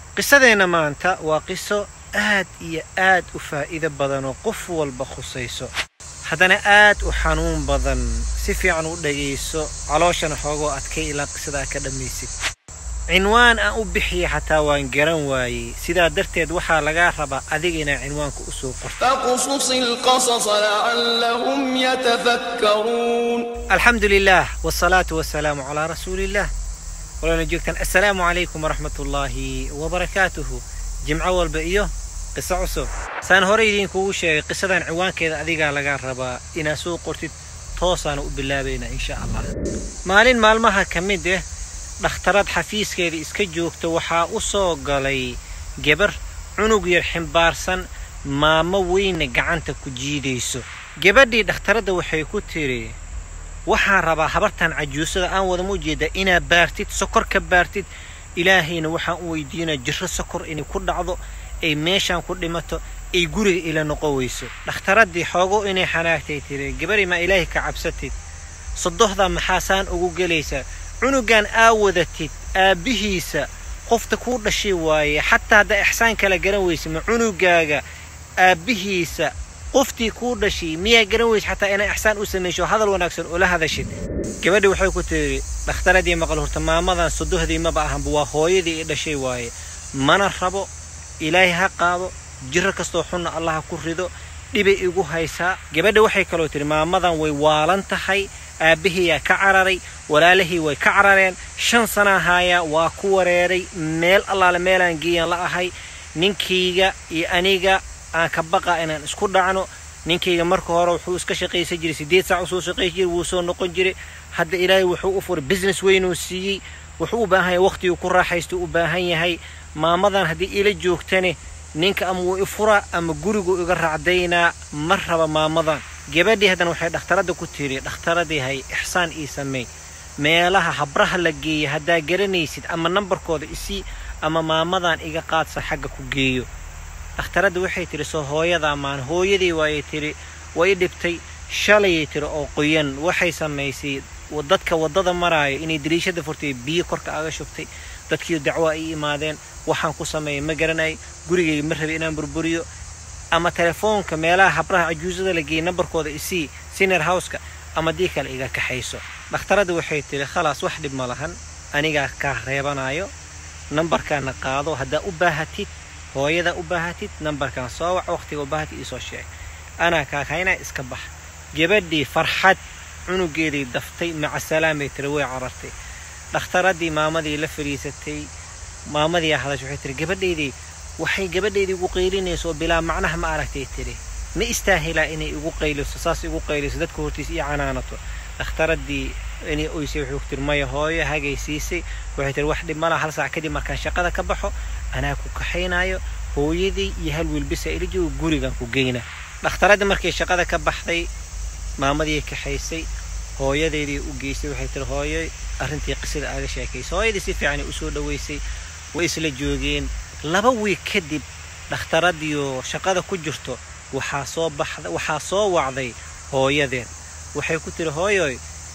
qisadeenna maanta waa qiso aad iyo aad u faa'iido badan oo qof walba khusayso haddana aad u xanuun badan si fiican u dhagayso calooshana xoogoo adkay ilaa qisadaa ka dhammaysid cinwaan aan u bixiya xataa waan garan waayey sidaa darteed waxaa lagaa rabaa adiga inaa cinwaanka u soo qorto فاقصص القصص لعلهم يتفكرون alxamdu lilah wsalaatu wasalaamu calaa rasuuliillah walaana joogtaan assalaamu calaykum waraxmat ullaahi wabarakaatuhu jimco walba iyo qiso cusub saan hore idinkugu sheegay qisadan ciwaankeeda adigaa lagaa rabaa inaad soo qortid toosaana u bilaabaynaa insha allah maalin maalmaha ka mid ah dhakhtarad xafiiskeeda iska joogta waxaa u soo galay gebar cunug yar ximbaarsan maamo weyna gacanta ku jiidayso gabadhii dhakhtaradda waxay ku tiri waxaan rabaa habartan cajuusada aan wadama ujeedaa inaad baartid sokor ka baartid ilaahayna waxaan u weydiinaa jirro sokor inay ku dhacdo ay meeshaan ku dhimato ay guriga ila noqon weyso dhakhtaraddii xoogo inay xanaagtay tiri gabari maa ilaahay ka cabsatid sodohdaa maxaasaan ugu gelaysaa cunugan aa wadatid aabbihiisa qofta kuu dhashay waaye xataa haddaa ixsaan kala garan weysa ma cunugaaga aabbihiisa qoftii kuu dhashay miyaa garan weysa xataa inaa ixsaan u samaysho hadal wanaagsan ula hadashid gabadhi waxay ku tiri dhakhtaradii maqal horta maamadan sodohdii maba ahanba waa hooyadii i dhashay waaye mana rabo ilaahay ha qaado jiro kastoo xunna allah ha ku rido dhibay igu haysaa gabadha waxay kaloo tiri maamadan way waalan tahay aabbahiyaa ka cararay walaalahii way ka carareen shan sanaa haayaa waa ku wareeray meel allaale meelaan geeyaan la ahay ninkayga iyo aniga aan ka baqa inaan isku dhacno ninkayga marka hore wuxuu iska shaqaysan jiray siddeed saac usoo shaqaysan jiray wuu soo noqon jiray hadda ilaahay wuxuu u furay business weynuu siiyey wuxuu u baahan yahay waqtiguu ku raaxaysto u baahan yahay maamadan haddii ila joogtane ninka ama wuu i furaa ama guriguu iga raacdaynaa ma raba maamadan gabadhii haddana waxay dhakhtaradda ku tiri dhakhtaradii hay ixsaan ii sameey meelaha habraha la geeya haddaa garanaysid ama nambarkooda isii ama maamadan iga qaadsa xagga ku geeyo dhakhtaradda waxay tiri soo hooyadaa maan hooyadii waayay tiri way dhibtay shalayay tiri oo qoyan waxay samaysay dadka waddada maraayo inay dariishada furtay biyo korka aga shubtay dadkii dacwaa ii imaadeen waxaan ku sameeyay ma garanay gurigayga ma rabay inaan burburiyo ama telefoonka meelaha habraha cajuusada la geeyay nambarkooda isii siner howska ama dii kale iga kaxayso dhakhtaradda waxay tiri khalaas wax dhib ma lahan anigaa kaa reebanayo nambarkaana qaado haddaa u baahatid hooyada u baahatid nambarkan soo wac waqtiga u baahatid iisoo sheeg anaa kaakaynaa iska bax gabadhii farxad cunugeeday daftay maca salaamay tiri way carartay dhakhtaraddii maamadii la fadhiisatay maamadii hadash waxay tiri gabadhaydii waxay gabadhaydii igu qaylinayso oo bilaa macnaha ma aragtay tiri ma istaahilaa inay igu qayliso saas igu qayliso dadka hortiis ii canaanato dhakhtaraddii inay oysay waxay ku tiri maya hooyo hagay siisay waxay tiri wax dhib malaha hal saac kadib markaan shaqada ka baxo anaa ku kaxaynayo hooyadii iyo hal wiilbisa ila joogo gurigan ku geyna dhakhtaraddii markay shaqada ka baxday maamadii kaxaysay hooyadeedii u geysay waxay tiri hooyo arrintii qisada aaga sheekaysay hooyadii si fiicanay usoo dhoweysay way isla joogeen laba wiig kadib dhakhtaradiioo shaqada ku jirto waxaa soo baxda waxaa soo wacday hooyadeen waxay ku tiri hooyoy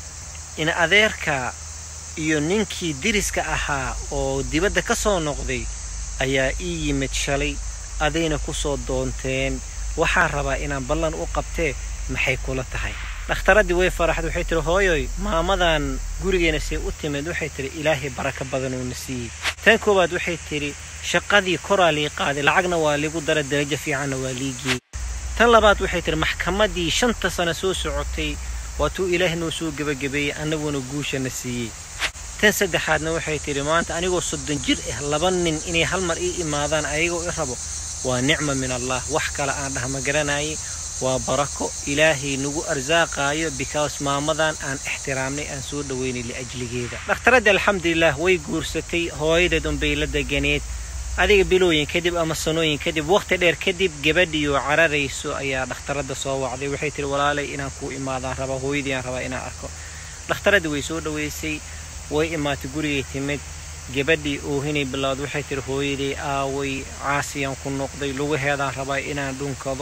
in adeerka iyo ninkii diriska ahaa oo dibadda ka soo noqday ayaa ii yimid shalay adayna ku soo doonteen waxaan rabaa inaan ballan u qabtee maxay kula tahay dhakhtaraddii way faraxday waxay tiri hooyoy maamadan gurigeena see u timid waxay tiri ilaahay baraka badanuuna siiyey tan koowaad waxay tiri shaqadii koraa lii qaaday lacagna waa liigu dara darajo fiicanna waa lii geeyey tan labaad waxay tiri maxkamaddii shanta sano soo socotay waatuu ilaahay noo soo gebagabeeyey annaguna guushana siiyey tan saddexaadna waxay tiri maanta anigoo soddon jir ah laba nin inay hal mar ii imaadaan ayagoo i rabo waa nicma min allah wax kale aan dhah ma garanayay waa barako ilaahay nagu arsaaqaayo because maamadan aan ixtiraamnay aan soo dhoweynay liajligeeda dhakhtaradda alxamdulilah way guursatay hooyadeed unbay la deganeed adiga bilooyin kadib ama sanooyin kadib waqti dheer kadib gabadhiioo cararayso ayaa dhakhtaradda soo wacday waxay tiri walaalay inaan kuu imaadaan rabaa hooyadii aan rabaa inaan arko dhakhtaradda way soo dhoweysay way imaatay gurigay timid gabadhii oohinay bilowd waxay tiri hooyaday aaway caasiyaan ku noqday lugaheedaan rabaa inaan dhunkado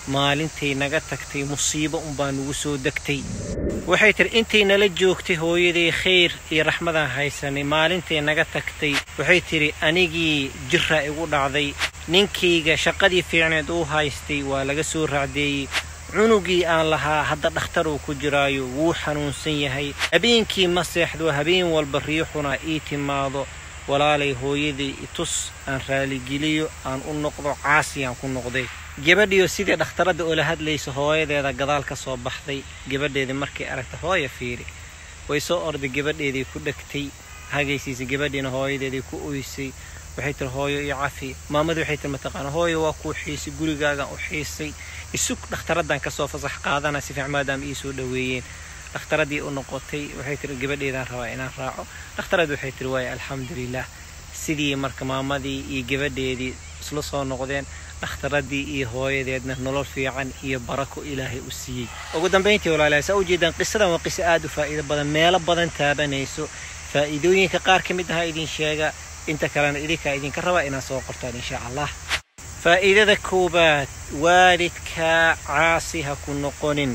maalintay naga tagtay musiibo unbaa nugu soo degtay waxay tiri intay nala joogtay hooyaday khayr iyo raxmadaan haysanay maalintay naga tagtay waxay tidhi anigii jirra igu dhacday ninkayga shaqadii fiicneed uu haystay waa laga soo raacdeeyey cunugii aan lahaa hadda dhakhtar uu ku jiraayo wuu xanuunsan yahay habeenkii ma seexdo habeen walba riixuna ii timaado walaalay hooyaday itus aan raaligeliyo aan u noqdo caasiyaan ku noqday gabadhiyo sidii dhakhtaradda oola hadlaysa hooyadeeda gadaal ka soo baxday gabadheedii markay aragta hooya fiiri way soo orday gabadheedii ku dhegtay hagaysiisay gabadhiina hooyadeedii ku oysay waxay tiri hooyo iyo cafi maamadii waxay tiri mataqaana hooyo waa kuu xiisay gurigaagan u xiisay isug dhakhtaraddan kasoo fasax qaadana si fiican maadaama ii soo dhoweeyeen dhakhtaradii u noqotay waxay tiri gabadheedaan rabaa inaan raaco dhakhtaradii waxay tiri waaya alxamdulilah sidii marka maamadii iyo gabadheedii isla soo noqdeen dhakhtaradii iyo hooyadeedna nolol fiican iyo barako ilaahay u siiyey ugu dambayntii walaalahay saa ujeedaan qisadan waa qiso aad u faa'iido badan meelo badan taabanayso faa'iidooyinka qaar ka mid ahaa idin sheega inta kalena idinkaa idinka rabaa inaad soo qortaan insha allah faa'iidada koowaad waalidkaa caasi ha ku noqonin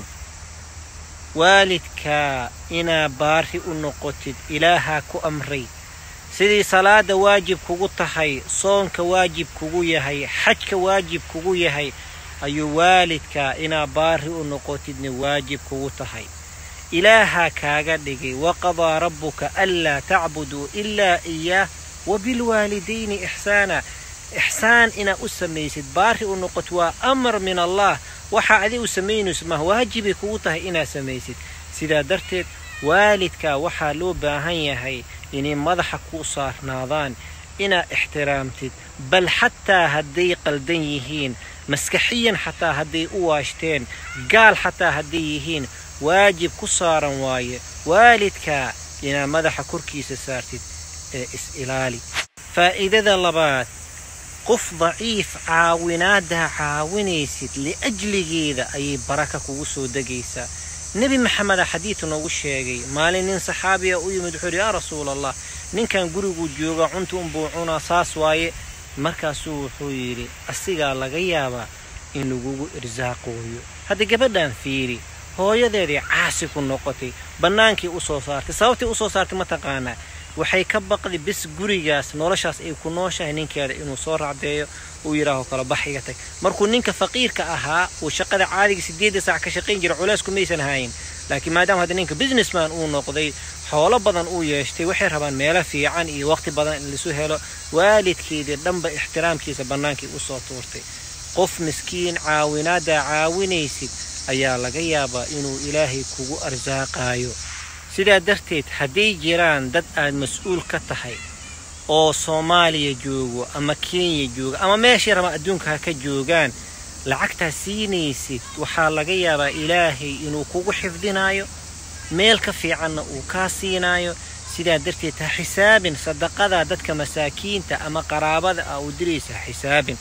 waalidkaa inaa baari u noqotid ilaahaa ku amray sidii salaada waajib kugu tahay soonka waajib kugu yahay xajka waajib kugu yahay ayuu waalidkaa inaa baari u noqotidna waajib kugu tahay ilaahaa kaaga dhigay waqadaa rabbuka anlaa tacbuduu ilaa iyaah wabilwaalidayni ixsaana ixsaan inaa u samaysid baari u noqot waa amar min allah waxaa adi u samaynayso mah waajibay kugu tahay inaad samaysid sidaa darteed waalidkaa waxaa loo baahan yahay inay madaxa ku saarnaadaan inaad ixtiraamtid bal xataa hadday qaldan yihiin maskaxiyan xataa hadday u waashteen gaal xataa hadday yihiin waajib ku saaran waaye waalidkaa inaad madaxa korkiisa saartid ee is-ilaali faa'iidada labaad qof daciif caawinaaddaa caawinaysid liajligeeda ayay baraka kugu soo degaysaa nebi maxameda xadiid noogu sheegay maalin nin saxaabiya u yimid wuxuu yidhi yaa rasuul allah ninkan guriguu jooga cunta unbuu cunaa saas waaye markaasuu wuxuu yidhi asigaa laga yaabaa in lagugu irsaaqooyo hadda gabadhan fiiri hooyadeedii caasi ku noqotay bannaankii u soo saartay sababtii u soo saartay ma taqaanaa waxay ka baqday bis gurigaas noloshaas ay ku nooshahay ninkeeda inuu soo racdeeyo uu yidhaaho kala bax iga tag markuu ninka faqiirka ahaa uu shaqada caadiga sideedda saac ka shaqayn jira culeysku maysan hayn laakiin maadaama hadda ninka businessman uu noqday xoolo badan uu yeeshtay waxay rabaan meelo fiican iyo waqti badan in laisu helo waalidkeedii dhanba ixtiraamkiisa bannaankii u soo tuurtay qof miskiin caawinaaddaa caawinaysid ayaa laga yaabaa inuu ilaahay kugu arsaaqaayo sidaa darteed hadday jiraan dad aad mas-uul ka tahay oo soomaaliya joogo ama kenya jooga ama meeshii raba adduunka ha ka joogaan lacagtaa siinaysid waxaa laga yaabaa ilaahay inuu kugu xifdinaayo meel ka fiicanna uu kaa siinaayo sidaa darteed ha xisaabin sadaqadaa dadka masaakiinta ama qaraabada ah u diraysa ha xisaabin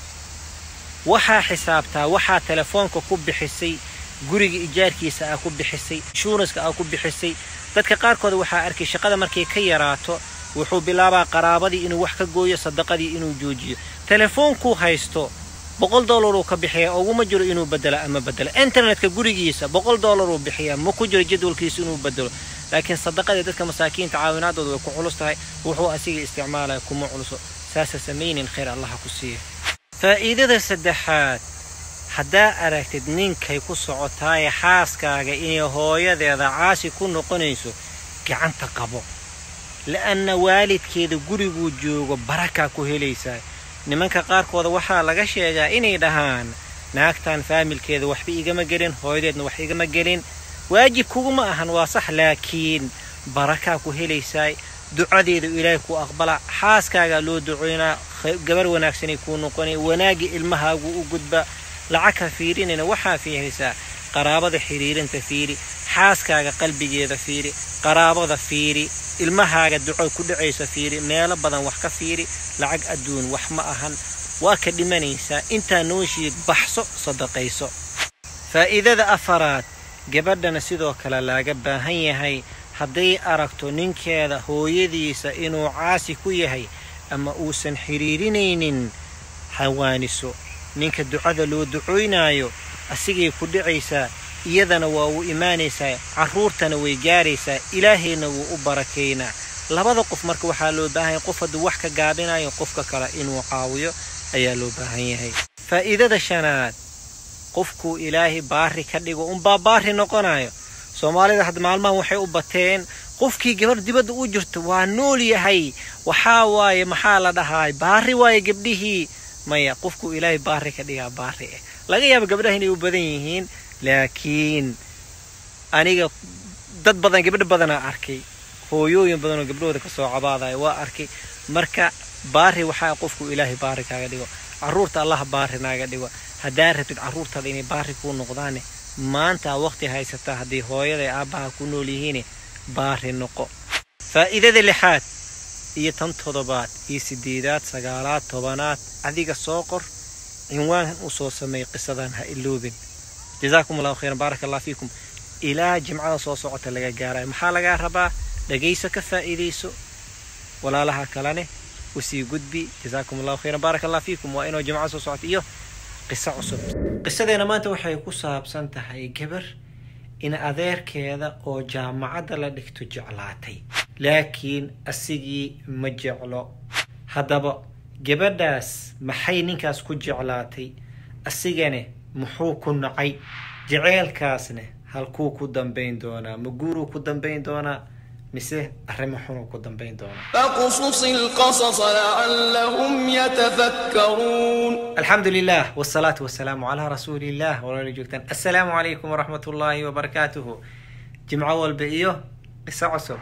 waxaa xisaabtaa waxaa telefoonka ku bixisay guriga ijaarkiisa aa ku bixisay inshuuranska aa ku bixisay dadka qaarkood waxaa arkay shaqada markay ka yaraato wuxuu bilaabaa qaraabadii inuu wax ka gooyo sadaqadii inuu joojiyo telefoonkuu haysto boqol dollaruu ka bixiyaa uguma jiro inuu bedelo ama bedelo internetka gurigiisa boqol dollaruu bixiyaa ma ku jiro jadwalkiisa inuu bedelo laakiin sadaqadii dadka masaakiinta caawinaadooda way ku culus tahay wuxuu asiga isticmaalaya kuma culuso saasa samaynin khayr allaha ku siiya faa'iidada saddexaad haddaa aragtid ninkay ku socotaaye xaaskaaga inay hooyadeeda caasi ku noqonayso gacanta qabo la'anna waalidkeeda guriguu joogo barakaa ku helaysaa nimanka qaarkooda waxaa laga sheegaa inay dhahaan naagtan faamilkeeda waxba igama gelin hooyadeedna wax igama gelin waajib kuguma ahan waa sax laakiin barakaa ku helaysaa ducadeeda ilaahay ku aqbala xaaskaagaa loo ducoynaa gabar wanaagsanay kuu noqonay wanaagii ilmahaagu u gudba lacag ha fiirinayna waxaa fiirisaa qaraabada xiriirinta fiiri xaaskaaga qalbigeeda fiiri qaraabada fiiri ilmahaaga duco ku dhacaysa fiiri meelo badan wax ka fiiri lacag adduun wax ma ahan waa ka dhimanaysaa intaa nooshiid baxso sadaqayso faa'iidada afaraad gabadhana sidoo kale laaga baahan yahay hadday aragto ninkeeda hooyadiisa inuu caasi ku yahay ama uusan xiriirinaynin hawaaniso ninka ducada loo ducoynaayo asigay ku dhicaysaa iyadana waa uu imaanaysaa carruurtana way gaaraysaa ilaahayna wuu u barakaynaa labada qof marka waxaa loo baahan yahay qof hadduu wax ka gaabinayo qofka kale inuu caawiyo ayaa loo baahan yahay faa'iidada shanaad qofkuu ilaahay baari ka dhigo unbaa baari noqonayo soomaalida hadda maalmahan waxay u bateen qofkii gabar dibadda u jirto waa nool yahay waxaa waaye maxaa la dhahaay baari waaye gabdhihii maya qofkuu ilaahay baari ka dhigaa baari ah laga yaaba gabdhaha inay u badan yihiin laakiin aniga dad badan gabdho badanaa arkay hooyooyin badan oo gabdhahooda kasoo cabaadaya waa arkay marka baari waxaa qofku ilaahay baari kaaga dhigo carruurta allah baari naaga dhigo haddaa rabtid carruurtaada inay baari kuu noqdaane maanta waqti haysataa haddii hooyada aabbaha ku nool yihiin baari noqo faa'iidada lixaad iyo tan toddobaad iyo sideedaad sagaalaad tobanaad adiga soo qor cinwaan u soo sameey qisadan ha iloobin jazaakum allahu khayran baaraka allah fiikum ilaa jimcada soo socota laga gaarayo maxaa lagaa rabaa dhagayso ka faa'iidayso walaalaha kalene usii gudbi jazaakum allahu khayran baaraka allah fiikum waa inuu jimcada soo socota iyo qiso cusub qisadeena maanta waxay ku saabsan tahay gabar in adeerkeeda oo jaamacadda la dhigto jeclaatay laakiin asigii ma jeclo haddaba gabadhaas maxay ninkaas ku jeclaatay asigane muxuu ku nacay jeceelkaasne halkuu ku dambayn doonaa ma guuruu ku dambayn doonaa mise arrimo xunuu ku dambayn doonaa فاقصص القصص لعلهم يتفكرون الحمد لله والصلاة والسلام على رسول الله ولا جوجتان السلام عليكم ورحمة الله وبركاته جمعة والبئيو قصة عصب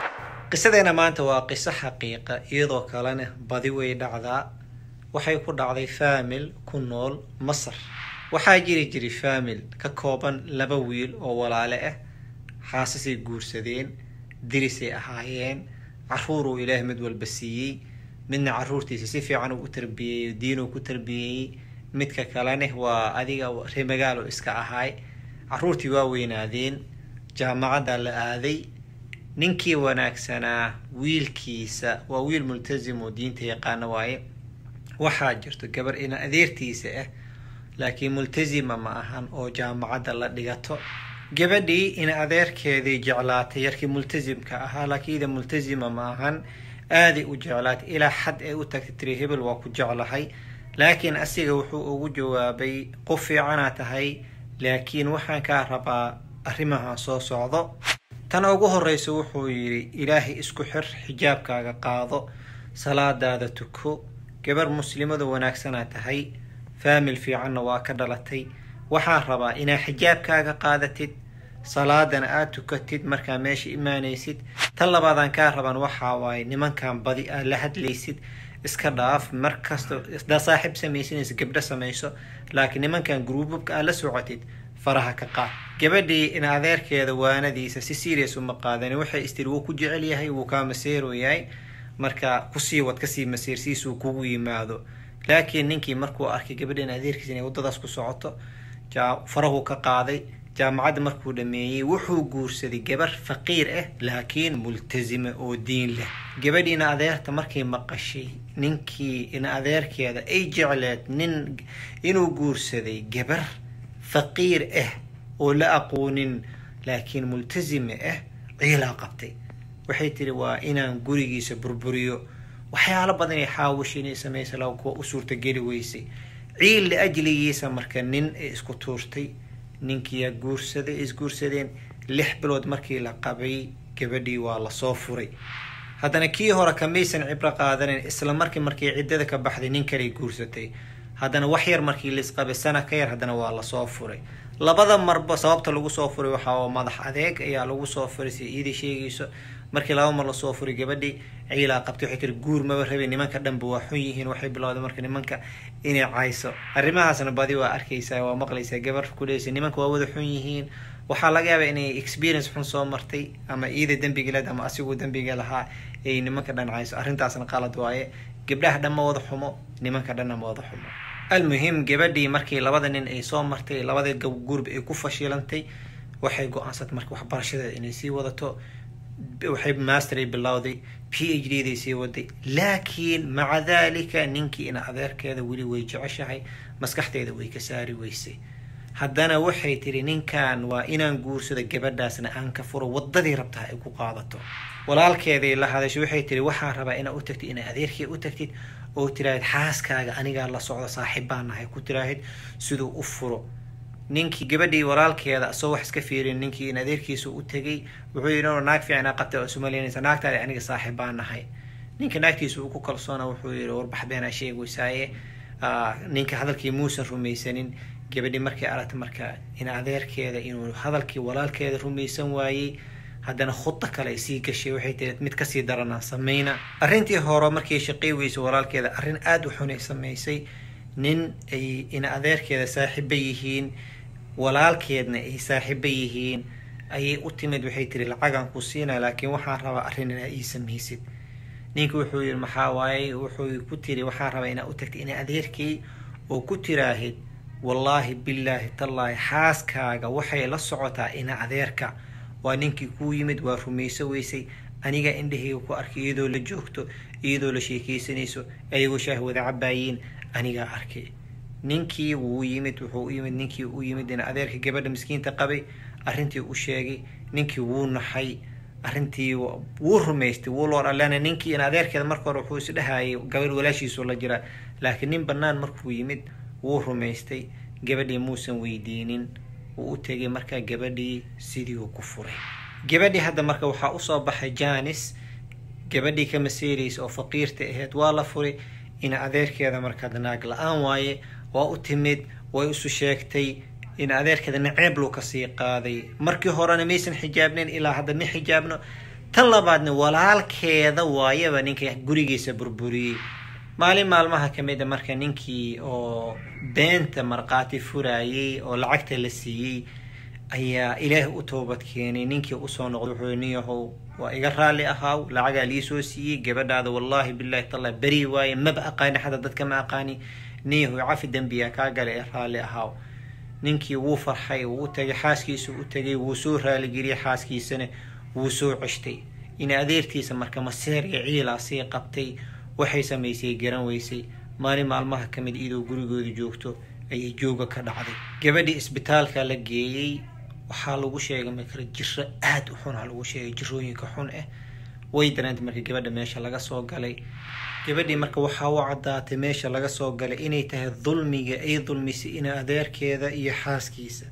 قصدنا ما أنت قصة حقيقة إيضو كالنا بديوي دعدا waxay ku dhacday faamil ku nool masar waxaa jiri jiray faamil ka kooban laba wiil oo walaale ah xaasasay guursadeen dirisay ahaayeen caruuruu ilaah mid walba siiyey midna caruurtiisa si fiican uu u tarbiyeeyey diinuu ku tarbiyeeyey midka kalene waa adiga reemagaalo iska ahaay caruurtii waa weynaadeen jaamacadda la aaday ninkii wanaagsanaa wiilkiisa waa wiil multasim oo diinta yaqaana waaye waxaa jirto gabar ina adeertiisa ah laakiin multasima ma ahan oo jaamacadda la dhigato gabadhii ina adeerkeeday jeclaatay yarkii multasimka ahaa laakiin ida multasima ma ahan aaday u jeclaatay ilaa xad ay u tagtay tiri hebel waa ku jeclahay laakiin asiga wuxuu ugu jawaabay qof fiicanaa tahay laakiin waxaan kaa rabaa arrimahan soo socdo tan ugu horeysa wuxuu yidhi ilaahay isku xir xijaabkaaga qaado salaadaada tuko gabar muslimadu wanaagsanaa tahay faamil fiicanna waa ka dhalatay waxaan rabaa inaa xijaabkaaga qaadatid salaadana aad tukatid markaa meesha imaanaysid tan labaadaan kaa raban waxaa waaye nimankan badi aad la hadlaysid iska dhaaf markasta daa saaxiib samaysanaysa gabdho samayso laakiin nimankan gruububka aad la socotid faraha ka qaad gabadhii in adeerkeeda waanadiisa si serious uma qaadani waxay istiri wuu ku jecel yahay wuu kaa maseero yahay marka kusii wad kasii masiirsiisuu kugu yimaado laakiin ninkii markuu arkay gabadha in adeerkiisa inay waddadaas ku socoto farahuu ka qaaday jaamacadda markuu dhameeyey wuxuu guursaday gabar faqiir ah laakiin multasima oo diin leh gabadhiina adeerta markay maqashay ninkii in adeerkeeda ay jecleed nin inuu guursaday gabar faqiir ah oo la aqoonin laakiin multasima ah ciilaa qabtay waxay tiri waa inaan gurigiisa burburiyo waxyaalo badan ay xaawisha inay samaysa laga kuwa u suurtageli weysay ciil liajligiisa marka nin ay isku tuurtay ninkiiyaa guursaday isguursadeen lix bilood markii la qabay gabadhii waa lasoo furay haddana kii hore kamaysan cibro qaadanin isla markii markii ciddada ka baxday nin kaley guursatay haddana wax yar markii laisqabay sana ka yar haddana waa lasoo furay labada marba sababta lagu soo furay waxaa madax adeeg ayaa lagu soo furay si iida sheegayso markii laba mar lasoo furay gabadhii ciilaa qabtay waxay tiri guur maba rabay nimanka dhanba waa xun yihiin waxay bilowday marka nimanka inay cayso arrimahaasna badi waa arkaysaa waa maqlaysaa gabar kuleysa nimanka waa wada xun yihiin waxaa laga yaabaa inay experience xun soo martay ama iida dembiga leed ama asiguu dembiga lahaa ay nimanka dhan cayso arrintaasna qalad waaye gabdhaha dhan ma wada xumo nimanka dhanna ma wada xumo almuhim gabadhii markii labada nin ay soo martay labada gurb ay ku fashilantay waxay go-aansatay marka waxbarashadeeda inay sii wadato waxay masteray bilowday p h d day sii waday laakiin maca daalika ninkii ina adeerkeeda weli way jeceshahay maskaxdeeda way ka saari weysay haddana waxay tiri ninkan waa inaan guursado gabadhaasna aan ka furo wadadii rabtaa ay ku qaadato walaalkeeday la hadashay waxay tiri waxaan rabaa inaa u tagtid inaa adeerkee u tagtid oo tiraahid xaaskaaga anigaa la socdo saaxiib baan nahay ku tiraahid siduu u furo ninkii gabadhii walaalkeeda asoo wax iska fiirin ninkii in adeerkiisa u tegay wuxuu yidhi "Oo naag fiicnaa qabta oo isumalaynaysa naagtaadi aniga saaxiib baan nahay ninka naagtiisa uu ku kalsoona wuxuu yidhi warbax beenaa sheegaysaaye Ah, ninka hadalkii muusan rumaysanin gabadhii markay aragtay marka in adeerkeeda inuu hadalkii walaalkeeda rumaysan waayey haddana khuda kale ay sii gashay waxay tiri mid kasii daranaan samayna arrintii hore markii shaqay weysay walaalkeeda arrin aada u xunay samaysay nin ay in adeerkeeda saaxiiba yihiin walaalkeedna ay saaxiiba yihiin ayay u timid waxay tiri lacagaan ku siinaa laakiin waxaan rabaa arrin inaa ii samaysid ninka wuxuu yidhi maxaa waaye wuxuu ku tiri waxaan rabaa inaa u tagtay ina adeerkay oo ku tiraahid wallaahi billaahi tallaahi xaaskaaga waxay la socotaa ina adeerka waa ninkii kuu yimid waa rumayso weysay aniga indhahayga ku arkay iyadoo la joogto iyadoo la sheekaysanayso ayagoo shaah wada cabaayiin anigaa arkay ninkii wuu yimid wuxuu u yimid ninkii u yimid ina adeerka gabadha miskiinta qabay arrintii u sheegay ninkii wuu naxay arrintii wa- wuu rumaystay wuu loo dhalana ninkii in adeerkeeda marka hore wuxuu isdhahayay gabadh walaashiisu la jira laakiin nin bannaan markuu yimid wuu rumaystay gabadhii muusan weydiinin wuu u tegay markaa gabadhii sidii uu ku furay gabadhii hadda marka waxaa usoo baxay janis gabadhii ka maseeraysa oo faqiirta ahayd waa la furay in adeerkeeda markaa naag la-aan waaye waa u timid way isu sheegtay in adeerkeeda naceeb luu kasii qaaday markii horena maysan xijaabnayn ilaa hadda ma xijaabno tan labaadna walaalkeeda waayaba ninka gurigiisa burburiyey maalin maalmaha ka mid a marka ninkii oo beenta markhaati furayey oo lacagta la siiyey ayaa ilaahay u toobad keenay ninkii usoo noqday wuxuu yidhi, nin yahow waa iga raalli ahaaw lacagaa liisoo siiyey gabadhaada wallaahi billahi talla beri waaye maba aqaani xataa dadka ma aqaani nin yahow cafi dembiyaa kaa galay ee raalli ahaaw ninkii wuu farxay wuu u tagay xaaskiisa u tagay wuu soo raaligeliyey xaaskiisana wuu soo ceshtay in adeertiisa marka maseer iyo ciilaa sii qabtay waxay samaysay garan weysay maalin maalmaha ka mid iyadoo gurigooda joogto ayay jooga ka dhacday gabadhii isbitaalka la geeyey waxaa lagu sheegay marka jiro aada u xun aa lagu sheegay jirooyinka xun ah way dareentay marka gabadha meesha laga soo galay gabadhii marka waxaa u caddaatay meesha laga soo galay inay tahay dulmiga ay dulmisay ina adeerkeeda iyo xaaskiisa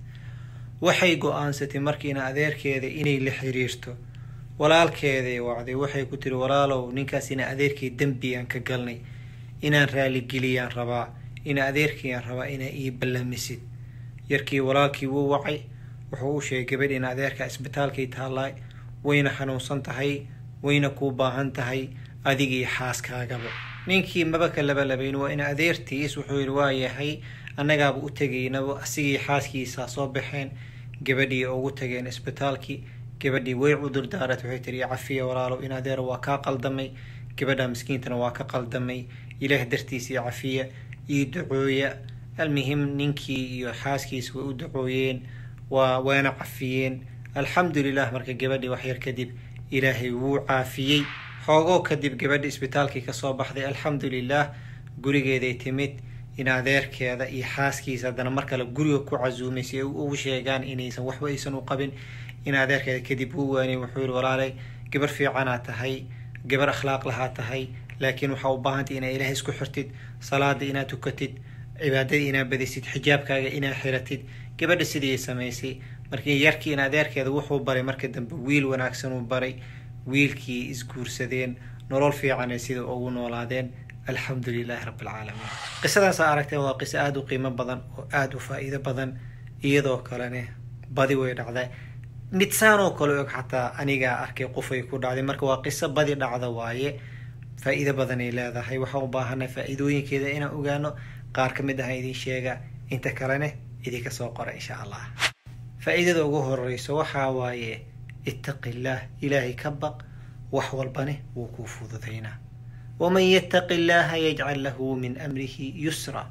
waxay go-aansatay marka ina adeerkeeda inay la xiriirto walaalkeeday wacday waxay ku tiri walaalow ninkaas ina adeerkay dembiyaan ka galnay inaan raaligeliyaan rabaa ina adeerkayaan rabaa inaa ii ballamisid yarkii walaalkii wuu wacay wuxuu u sheegay gabadh ina adeerka isbitaalkay taallaa wayna xanuunsan tahay wayna kuu baahan tahay adiga iyo xaaskaagaba ninkii maba ka labalabayn waa ina adeertiis wuxuu yidhi waa yahay annagaaba u tegaynaba asigii xaaskiisaa soo baxeen gabadhii ugu tageen isbitaalkii gabadhii way cudur daarat waxay tiri cafiya walaalow in adeer waa kaa qaldamay gabadha miskiintana waa ka qaldamay ilaah dartiisa iyo cafiya iyo ducooya almuhim ninkii iyo xaaskiisa way u ducooyeen waa waana cafiyeen alxamdulilah marka gabadhii waxyar kadib ilaahay wuu caafiyey xoogoo kadib gabadhi isbitaalkii kasoo baxday alxamdulilah gurigeeday timid in adeerkeeda iyo xaaskiisa haddana mar kale guriga ku casuumay si ay ugu sheegaan inaysan waxba aysan u qabin in adeerkeeda kadib uu waanay wuxuu yihi walaalay gabar fiicanaa tahay gabar akhlaaq lahaa tahay laakiin waxaa u baahantay inaa ilaah isku xirtid salaada inaad tukatid cibaadada inaad badisid xijaabkaaga inaad xiratid gabadha sidii samaysay markii yarkii in adeerkeeda wuxuu baray marka dambe wiil wanaagsan uu baray wiilkii isguursadeen nolol fiicanay sida ugu noolaadeen alxamdu lilahi rabbi alcaalamiin qisadaasaa aragteen waa qiso aada u qiimo badan oo aada u faa-iido badan iyadoo kalene badi way dhacda mid saan oo kale og xataa anigaa arkay qofay ku dhacday marka waa qiso badi dhacda waaye faa-iido badanay leedahay waxaan u baahanay faa-iidooyinkeeda inaan ogaano qaar ka mid ah idin sheega inta kalene idinka soo qora insha allah faa-iidada ugu horeyso waxaa waaye ittaqi illaah ilaahay ka baq wax walbane wuu kuu fududaynaa waman yattaqi illaaha yajcal lahu min amrihi yusra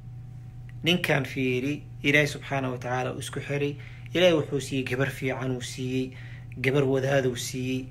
ninkan fiiri ilaahay subxaana wa tacaala uu isku xiray ilaahay wuxuu siiyey gabar fiican uu siiyey gabar wadaaduu siiyey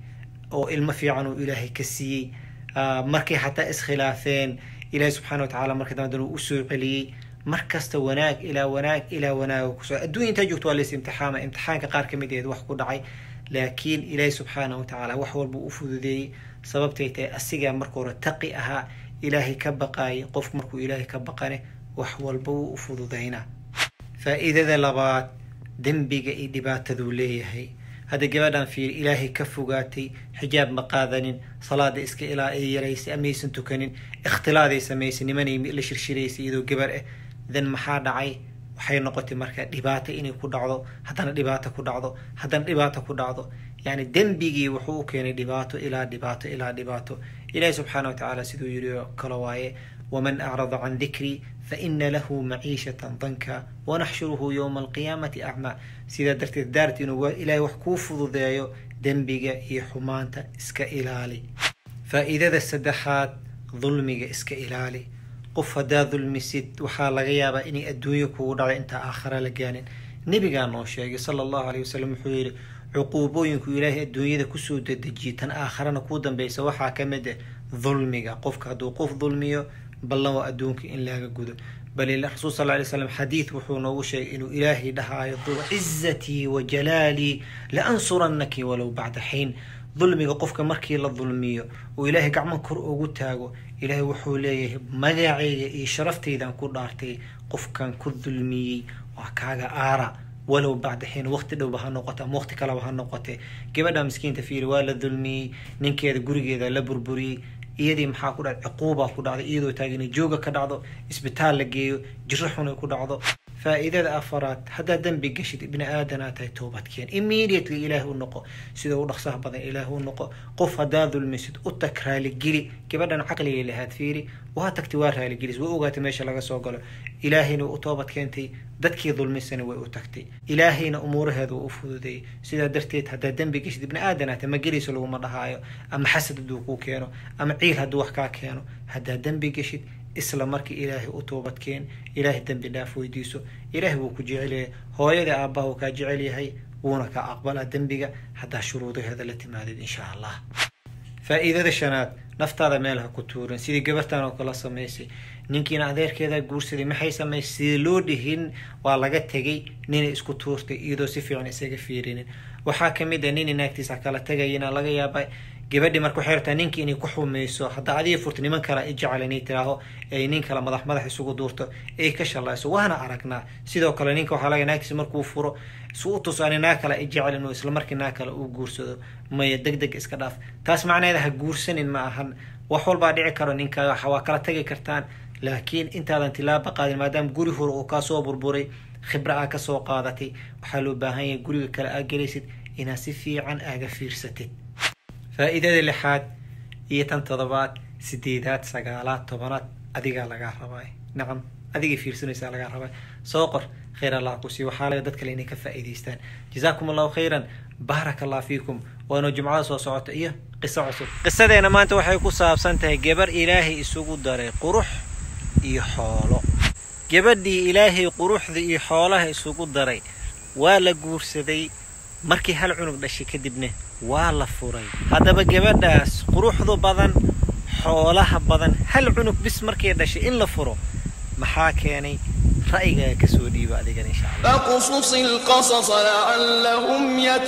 oo ilmo fiican uu ilaahay ka siiyey markay xataa iskhilaafeen ilaahay subxana wa tacala marka dambe uu usoo celiyey mar kasta wanaag ilaa wanaag ilaa wanaag kusoo adduunya intaa joogto waa lays imtixaama imtixaanka qaar ka mid aheed wax ku dhacay laakiin ilaahay subxaana wa tacaala wax walba u fududeeyey sababtay tahay asigaa marka hore taqi ahaa ilaahay ka baqaayay qofku markuu ilaahay ka baqane wax walba wuu u fududaynaa faa'iidada labaad dembiga iyo dhibaataduu leeyahay hadda gabadhan fiir ilaahay ka fogaatay xijaab ma qaadanin salaada iska ilaa ay yaraysay amaysan tukanin ikhtilaaday samaysay nimanay la shirshiraysay iyadoo gabar ah then maxaa dhacay waxay noqotay marka dhibaato inay ku dhacdo haddana dhibaato ku dhacdo haddana dhibaato ku dhacdo yani dembigii wuxuu u keenay dhibaato ilaa dhibaato ilaa dhibaato ilahi subxaana wa tacaala siduu yidhi oo kale waaye waman acrada can dikrii faina lahu maciishatan danka wanaxshuruhu yowma alqiyaamati acmaa sidaa darteed daarti inuu ilaahay wax kuu fududeeyo dembiga iyo xumaanta iska ilaali faa'iidada saddexaad dulmiga iska ilaali qof haddaa dulmisid waxaa laga yaabaa inay adduunyo kugu dhacdo intaa aakhara la gaanin nebigaa noo sheegay sala allahu aleyh wasalam wuxuu yidhi cuquubooyinku ilaahay adduunyada kusoo dedejiyay tan aakharana kuu dambeysa waxaa ka mid ah dulmiga qofka hadduu qof dulmiyo ballan waa adduunka in laga gudo bal rasuul sal lay slam xadiid wuxuu noogu sheegay inuu ilaahay dhahaayo cizatii wa jalaalii la ansurannaki walow bacda xiin dulmiga qofka markii la dulmiyo uu ilaahay gacmo kor ugu taago ilaahay wuxuu leeyahay magacayga iyo sharaftaydan ku dhaartay qofkan ku dulmiyey waa kaaga aara walow bacda xiin waqti dhowba ha noqote ama waqti kaleba ha noqote gabadha miskiinta fiiri waa la dulmiyey ninkeeda gurigeeda la burburiyey iyadii maxaa ku dhacday cuquubaa ku dhacday iyadoo taagan jooga ka dhacdo isbitaal la geeyo jiro xun ay ku dhacdo faa'iidada afaraad haddaad dembi gashid bini aadanaa tahay toobadkeen immediately ilaahi u noqo sida u dhaqsaha badan ilaahi u noqo qof haddaa dulmisid u tag raaligeli gabadhan caqligay lahaad fiiri waa tagtay waa raaligelis waa ogaatay meesha laga soo galo ilaahayna u toobad keentay dadkii dulmisana way u tagtay ilaahayna umuuraheeda waa u fududeeyay sidaa darteed haddaa dembi gashid ibni aadanaa tahay ma gelayso laguma dhahaayo ama xasad hadduu kuu keeno ama ciil hadduu wax kaa keeno haddaa dembi gashid isla markii ilaahay u toobadkeen ilaahay dembi dhaaf weydiiso ilaahay wuu ku jecel yahay hooyada aabbaha wuu kaa jecel yahay wuuna kaa aqbalaa dembiga haddaa shuruudaheeda la timaadid insha allah faa'iidada shanaad naftaada meel ha ku tuurin sidii gabartan oo kala samaysay ninkiina adeerkeedaa guursaday maxay samaysay sidii loo dhihin waa laga tegay ninay isku tuurtay iyadoo si fiican isaga fiirinin waxaa ka mid a nini naagtiisa kala tegayina laga yaaba gabadhi marka waxay rabtaa ninkii inay ku xumayso haddaa adiga furto niman kale i jecel inay tiraaho ay nin kale madax madax isugu duurto ay ka shallayso waana aragnaa sidoo kale ninka waxaa laga naagtiisa markuu furo su u tuso ani naag kale i jecel inuu isla markii naag kale uu guursado maya deg deg iska dhaaf taas macnaheeda ha guursanin ma ahan wax walbaa dhici karo ninka waa kala tagi kartaan laakiin intaadan tilaaba qaadin maadaama guri hore uu kaasoo burburay khibro aa kasoo qaadatay waxaa loo baahan yahay guriga kale aa gelaysid inaad si fiican aaga fiirsatid faa'iidada lixaad iyo tan toddobaad sideedaad sagaalaad tobanaad adigaa lagaa rabaa nacam adigay fiirsanaysaa lagaa rabaa soo qor khayr allah ku sii waxaa laga dad kale inay ka faa'iidaystaan jazaakum allahu khayran baarak allah fiikum waanu jumcada soo socota iyo qiso cusub qisadeena maanta waxay ku saabsan tahay gabar ilaahay isugu daray qurux iyo xoolo gabadhii ilaahay quruxda iyo xoolaha isugu daray waa la guursaday markii hal cunug dhashay kadibna waa la furay haddaba gabadhaas quruxdu badan xoolaha badan hal cunug bis markay dhashay in la furo maxaa keenay ra'yigaaga kasoo dhiiba adigan insha allah فاقصص القصص لعلهم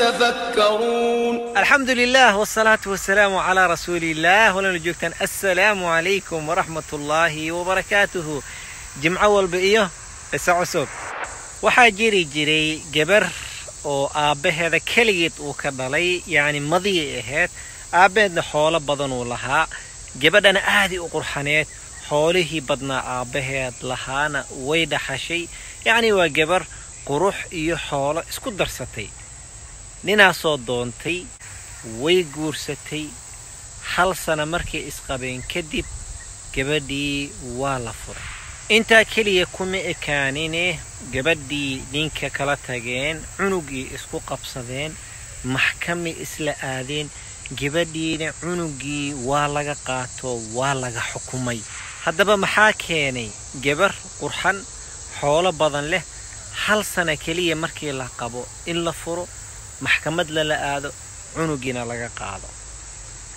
يتفكرون الحمد لله والصلاة والسلام على رسول الله ولنا joogtaan السلام عليكم ورحمة الله وبركاته جمعة walba iyo qiso cusub waxaa jiri jiray gabar oo aabbaheeda keligeed uu ka dhalay yacni madiyay ahayd aabbaheedna xoolo badan uu lahaa gabadhana aaday u qurxaneed xoolihii badnaa aabbaheed lahaana way dhaxashay yacni waa gabar qurux iyo xoolo isku darsatay ninaasoo doontay way guursatay hal sana markay isqabeen kadib gabadhii waa la furay intaa keliya kuma ekaanine gabadhii ninka kala tageen cunugii isku qabsadeen maxkamay isla aadeen gabadhiina cunugii waa laga qaato waa laga xukumay haddaba maxaa keenay gabar qurxan xoolo badan leh hal sana keliya markii la qabo in la furo maxkamad lala aado cunugiina laga qaado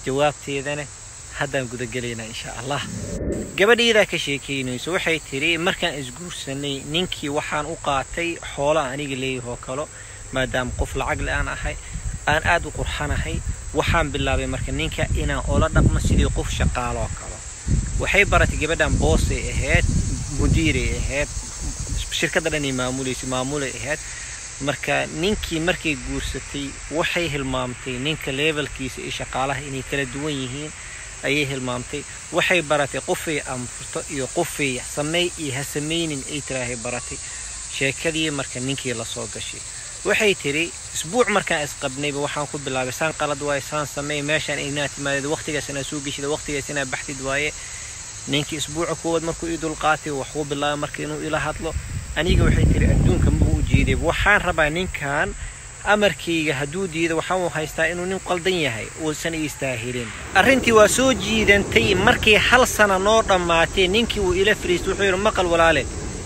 jawaabteedana haddaan gudagelaynaa insha allah gabadhiidaa ka sheekaynayso waxay tidhi markaan isguursanay ninkii waxaan u qaatay xoola aniga leeyahoo kalo maadaama qof lacag le aan ahay aan aad u qurxanahay waxaan bilaabay marka ninka inaan ola dhaqmo sidii qof shaqaaloo kalo waxay baratay gabadhan boosay ahayd mudiiray ahayd shirkadda dhanay maamulaysa maamulay ahayd marka ninkii markay guursatay waxay hilmaamtay ninka levelkiisa iyo shaqaalaha inay kala duwan yihiin ayay hilmaamtay waxay baratay qofay amrto iyo qofay sameey iyo ha samaynin ay tiraahay baratay sheekadii marka ninkii lasoo gashay waxay tiri isbuuc markaan isqabnayba waxaan ku bilaabay saan qalad waaye saan sameey meeshaan inaa timaadid waqtigaas inaa soo geshida waqtigaas inaa baxdid waaye ninkii isbuuca koowaad markuu ii dulqaatay waxuu bilaabay marka inuu ila hadlo aniga waxay tiri adduunka maba u jeeday waxaan rabaa ninkan amarkayga hadduu diido waxaan haystaa inuu nin qaldan yahay uusan iistaahilin arrintii waa soo jiidantay markii hal sana noo dhammaatay ninkii uu ila fariistay wuxuu yidhi maqal walaale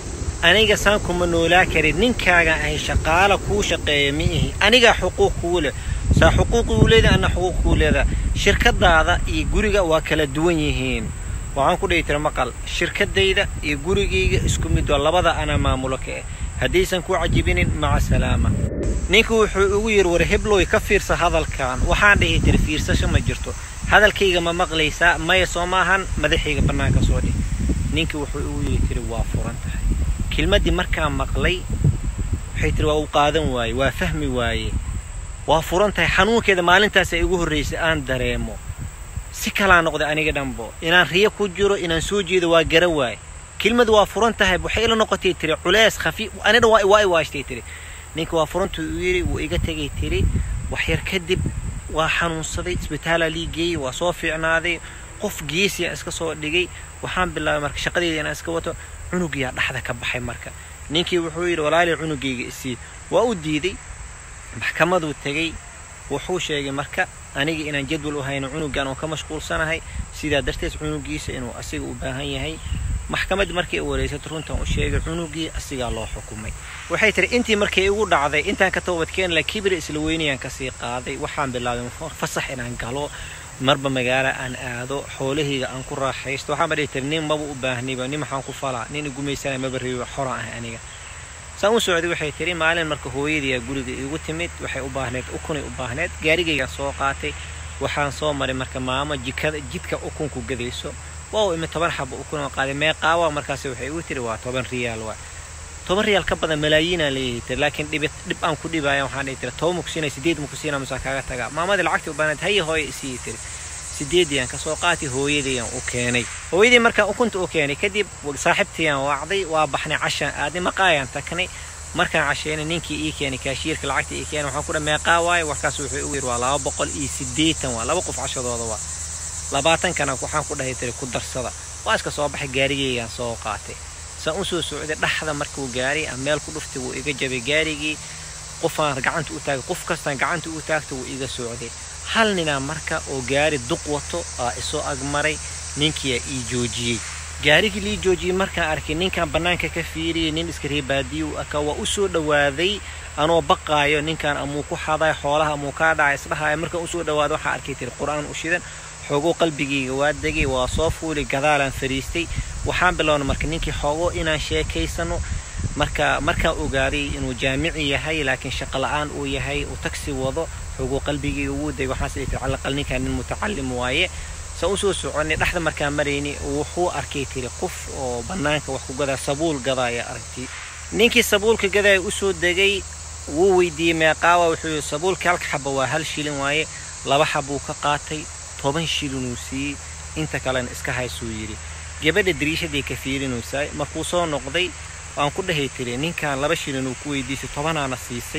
aniga saan kuma noolaa karin ninkaaga ahay shaqaala kuu shaqeeya ma ihi anigaa xuquuq kuu leh saa xuquuq uu leedahay anna xuquuq kuu leedaha shirkadaada iyo guriga waa kala duwan yihiin waxaan ku dhihi tira maqal shirkadayda iyo gurigayga isku mid waa labada anaa maamulo ka ah haddaysan ku cajibinin maca salaama ninku wuxuu ugu yidhi war hebloy ka fiirsa hadalkan waxaan dhihi tiri fiirsasho ma jirto hadalkayga ma maqlaysaa maya soo maahan madaxayga bannaanka soo dhih ninkii wuxuu ugu yidhi tiri waa furan tahay kelmaddii markaan maqlay waxay tiri waa u qaadan waaye waa fahmi waaye waa furan tahay xanuunkeeda maalintaas ay igu horraysay aan dareemo si kalaa noqday aniga dhanbo inaan riyo ku jiro inaan soo jeedo waa gara waaye kelmad waa furan tahay waxay ila noqotay tiri culees khafiif anidhan waa i waashtay tiri ninka waa furantuu u yidhi wuu iga tegay tiri waxyar kadib waa xanuunsaday isbitaalaa lii geeyey waa soo fiicnaaday qof geesiya iska soo dhigay waxaan bilaabay marka shaqadeeda inaan iska wato cunugiyaa dhexda ka baxay marka ninkii wuxuu yidhi walaalii cunugayga isii waa u diiday maxkamaduu tegey wuxuu sheegay marka aniga inaan jadwal u hayno cunugan oo ka mashquulsanahay sidaa darteed cunugiisa inuu asiga u baahan yahay maxkamad markay wareysatay runtan u sheegay cunugii asigaa loo xukumay waxay tiri intii markay igu dhacday intaan ka toobadkeen la kibri isla weynayaan kasii qaaday waxaan bilaabay fasax inaan galo marba magaalo aan aado xoolahayga aan ku raaxaysto waxaanba dhihi tiri nin maba u baahnayba nin maxaan ku falaa nin igumaysanaya maba reebi xoraan ah aniga saan u socday waxay tiri maalin marka hooyadiiyaa guriga iigu timid waxay u baahneed ukunay u baahneed gaarigaygaan soo qaatay waxaan soo maray marka maamo jikada jidka ukunku gadayso waa u imi toban xaba ukun oo qaaday meeqaawa markaas waxay igu tiri waa toban riyaal waa toban riyaal ka badan malaayiinaa leeyahay tiri laakiin dhib dhib aan ku dhibaya waxaan dhihi tiri toban mukusiina sideed mukusiina musaa kaaga tagaa maamadii lacagtii u baahneed haye hooye isii tiri sideediyaan kasoo qaatay hooyadayaan u keenay hooyadii markaan ukunta u keenay kadib saaxiibtayaan wacday waa baxnay cashaan aadnay maqaayaan tagnay markaan casheynay ninkii ii keenay kaashiirka lacagta ii keenay waxaan ku dhaha meeqaa waaye warkaas wuxuu igu yidhi waa laba boqol iyo siddeetan waa laba qof cashadooda waa labaatankana waxaan ku dhahay tiri ku darsada waa iska soo baxay gaarigaygaan soo qaatay saan u soo socday dhaxda markuu gaaray aan meel ku dhuftay wuu iga jabay gaarigii qofaan gacanta u taagay qof kastaan gacanta u taagtay wuu iga socday hal ninaa marka oo gaari duq wato aa isoo agmaray ninkiyaa ii joojiyey gaarigii lii joojiyey markaan arkay ninkan bannaanka ka fiiriyay nin iska reebaadiyu aka waa u soo dhowaaday anoo baqaayo ninkan amuu ku xaday xoolaha amuu kaa dhacay isdhahaayo markaan usoo dhawaado waxaa arkay tiri qur-aan u shidan xoogoo qalbigayga waa degay waa soo fuulay gadaalaan fariistay waxaan bilownay marka ninkii xoogoo inaan sheekaysano marka markaan ogaaday inuu jaamici yahay laakiin shaqo la-aan uu yahay uu tagsi wado xoogoo qalbigayga ugu degay waxaan sidii tiri calaqal ninkan nin mutacalim waaye saan usoo soconay dhexda markaan marayni wuxuu arkay tiri qof oo bannaanka wax ku gadaa sabuul gadaaya aragtay ninkii sabuulka gadaaya usoo degay wuu weydiiyey meeqaawa wuxuu yidhi sabuulka halka xaba waa hal shilin waaye laba xabuu ka qaatay toban shilinuu siiyey inta kalena iska haysuu yidhi gabadha dariishaday ka fiirinaysaa markuu soo noqday waan ku dhahay tiri ninkan laba shilin uu ku weydiisay tobanaana siisay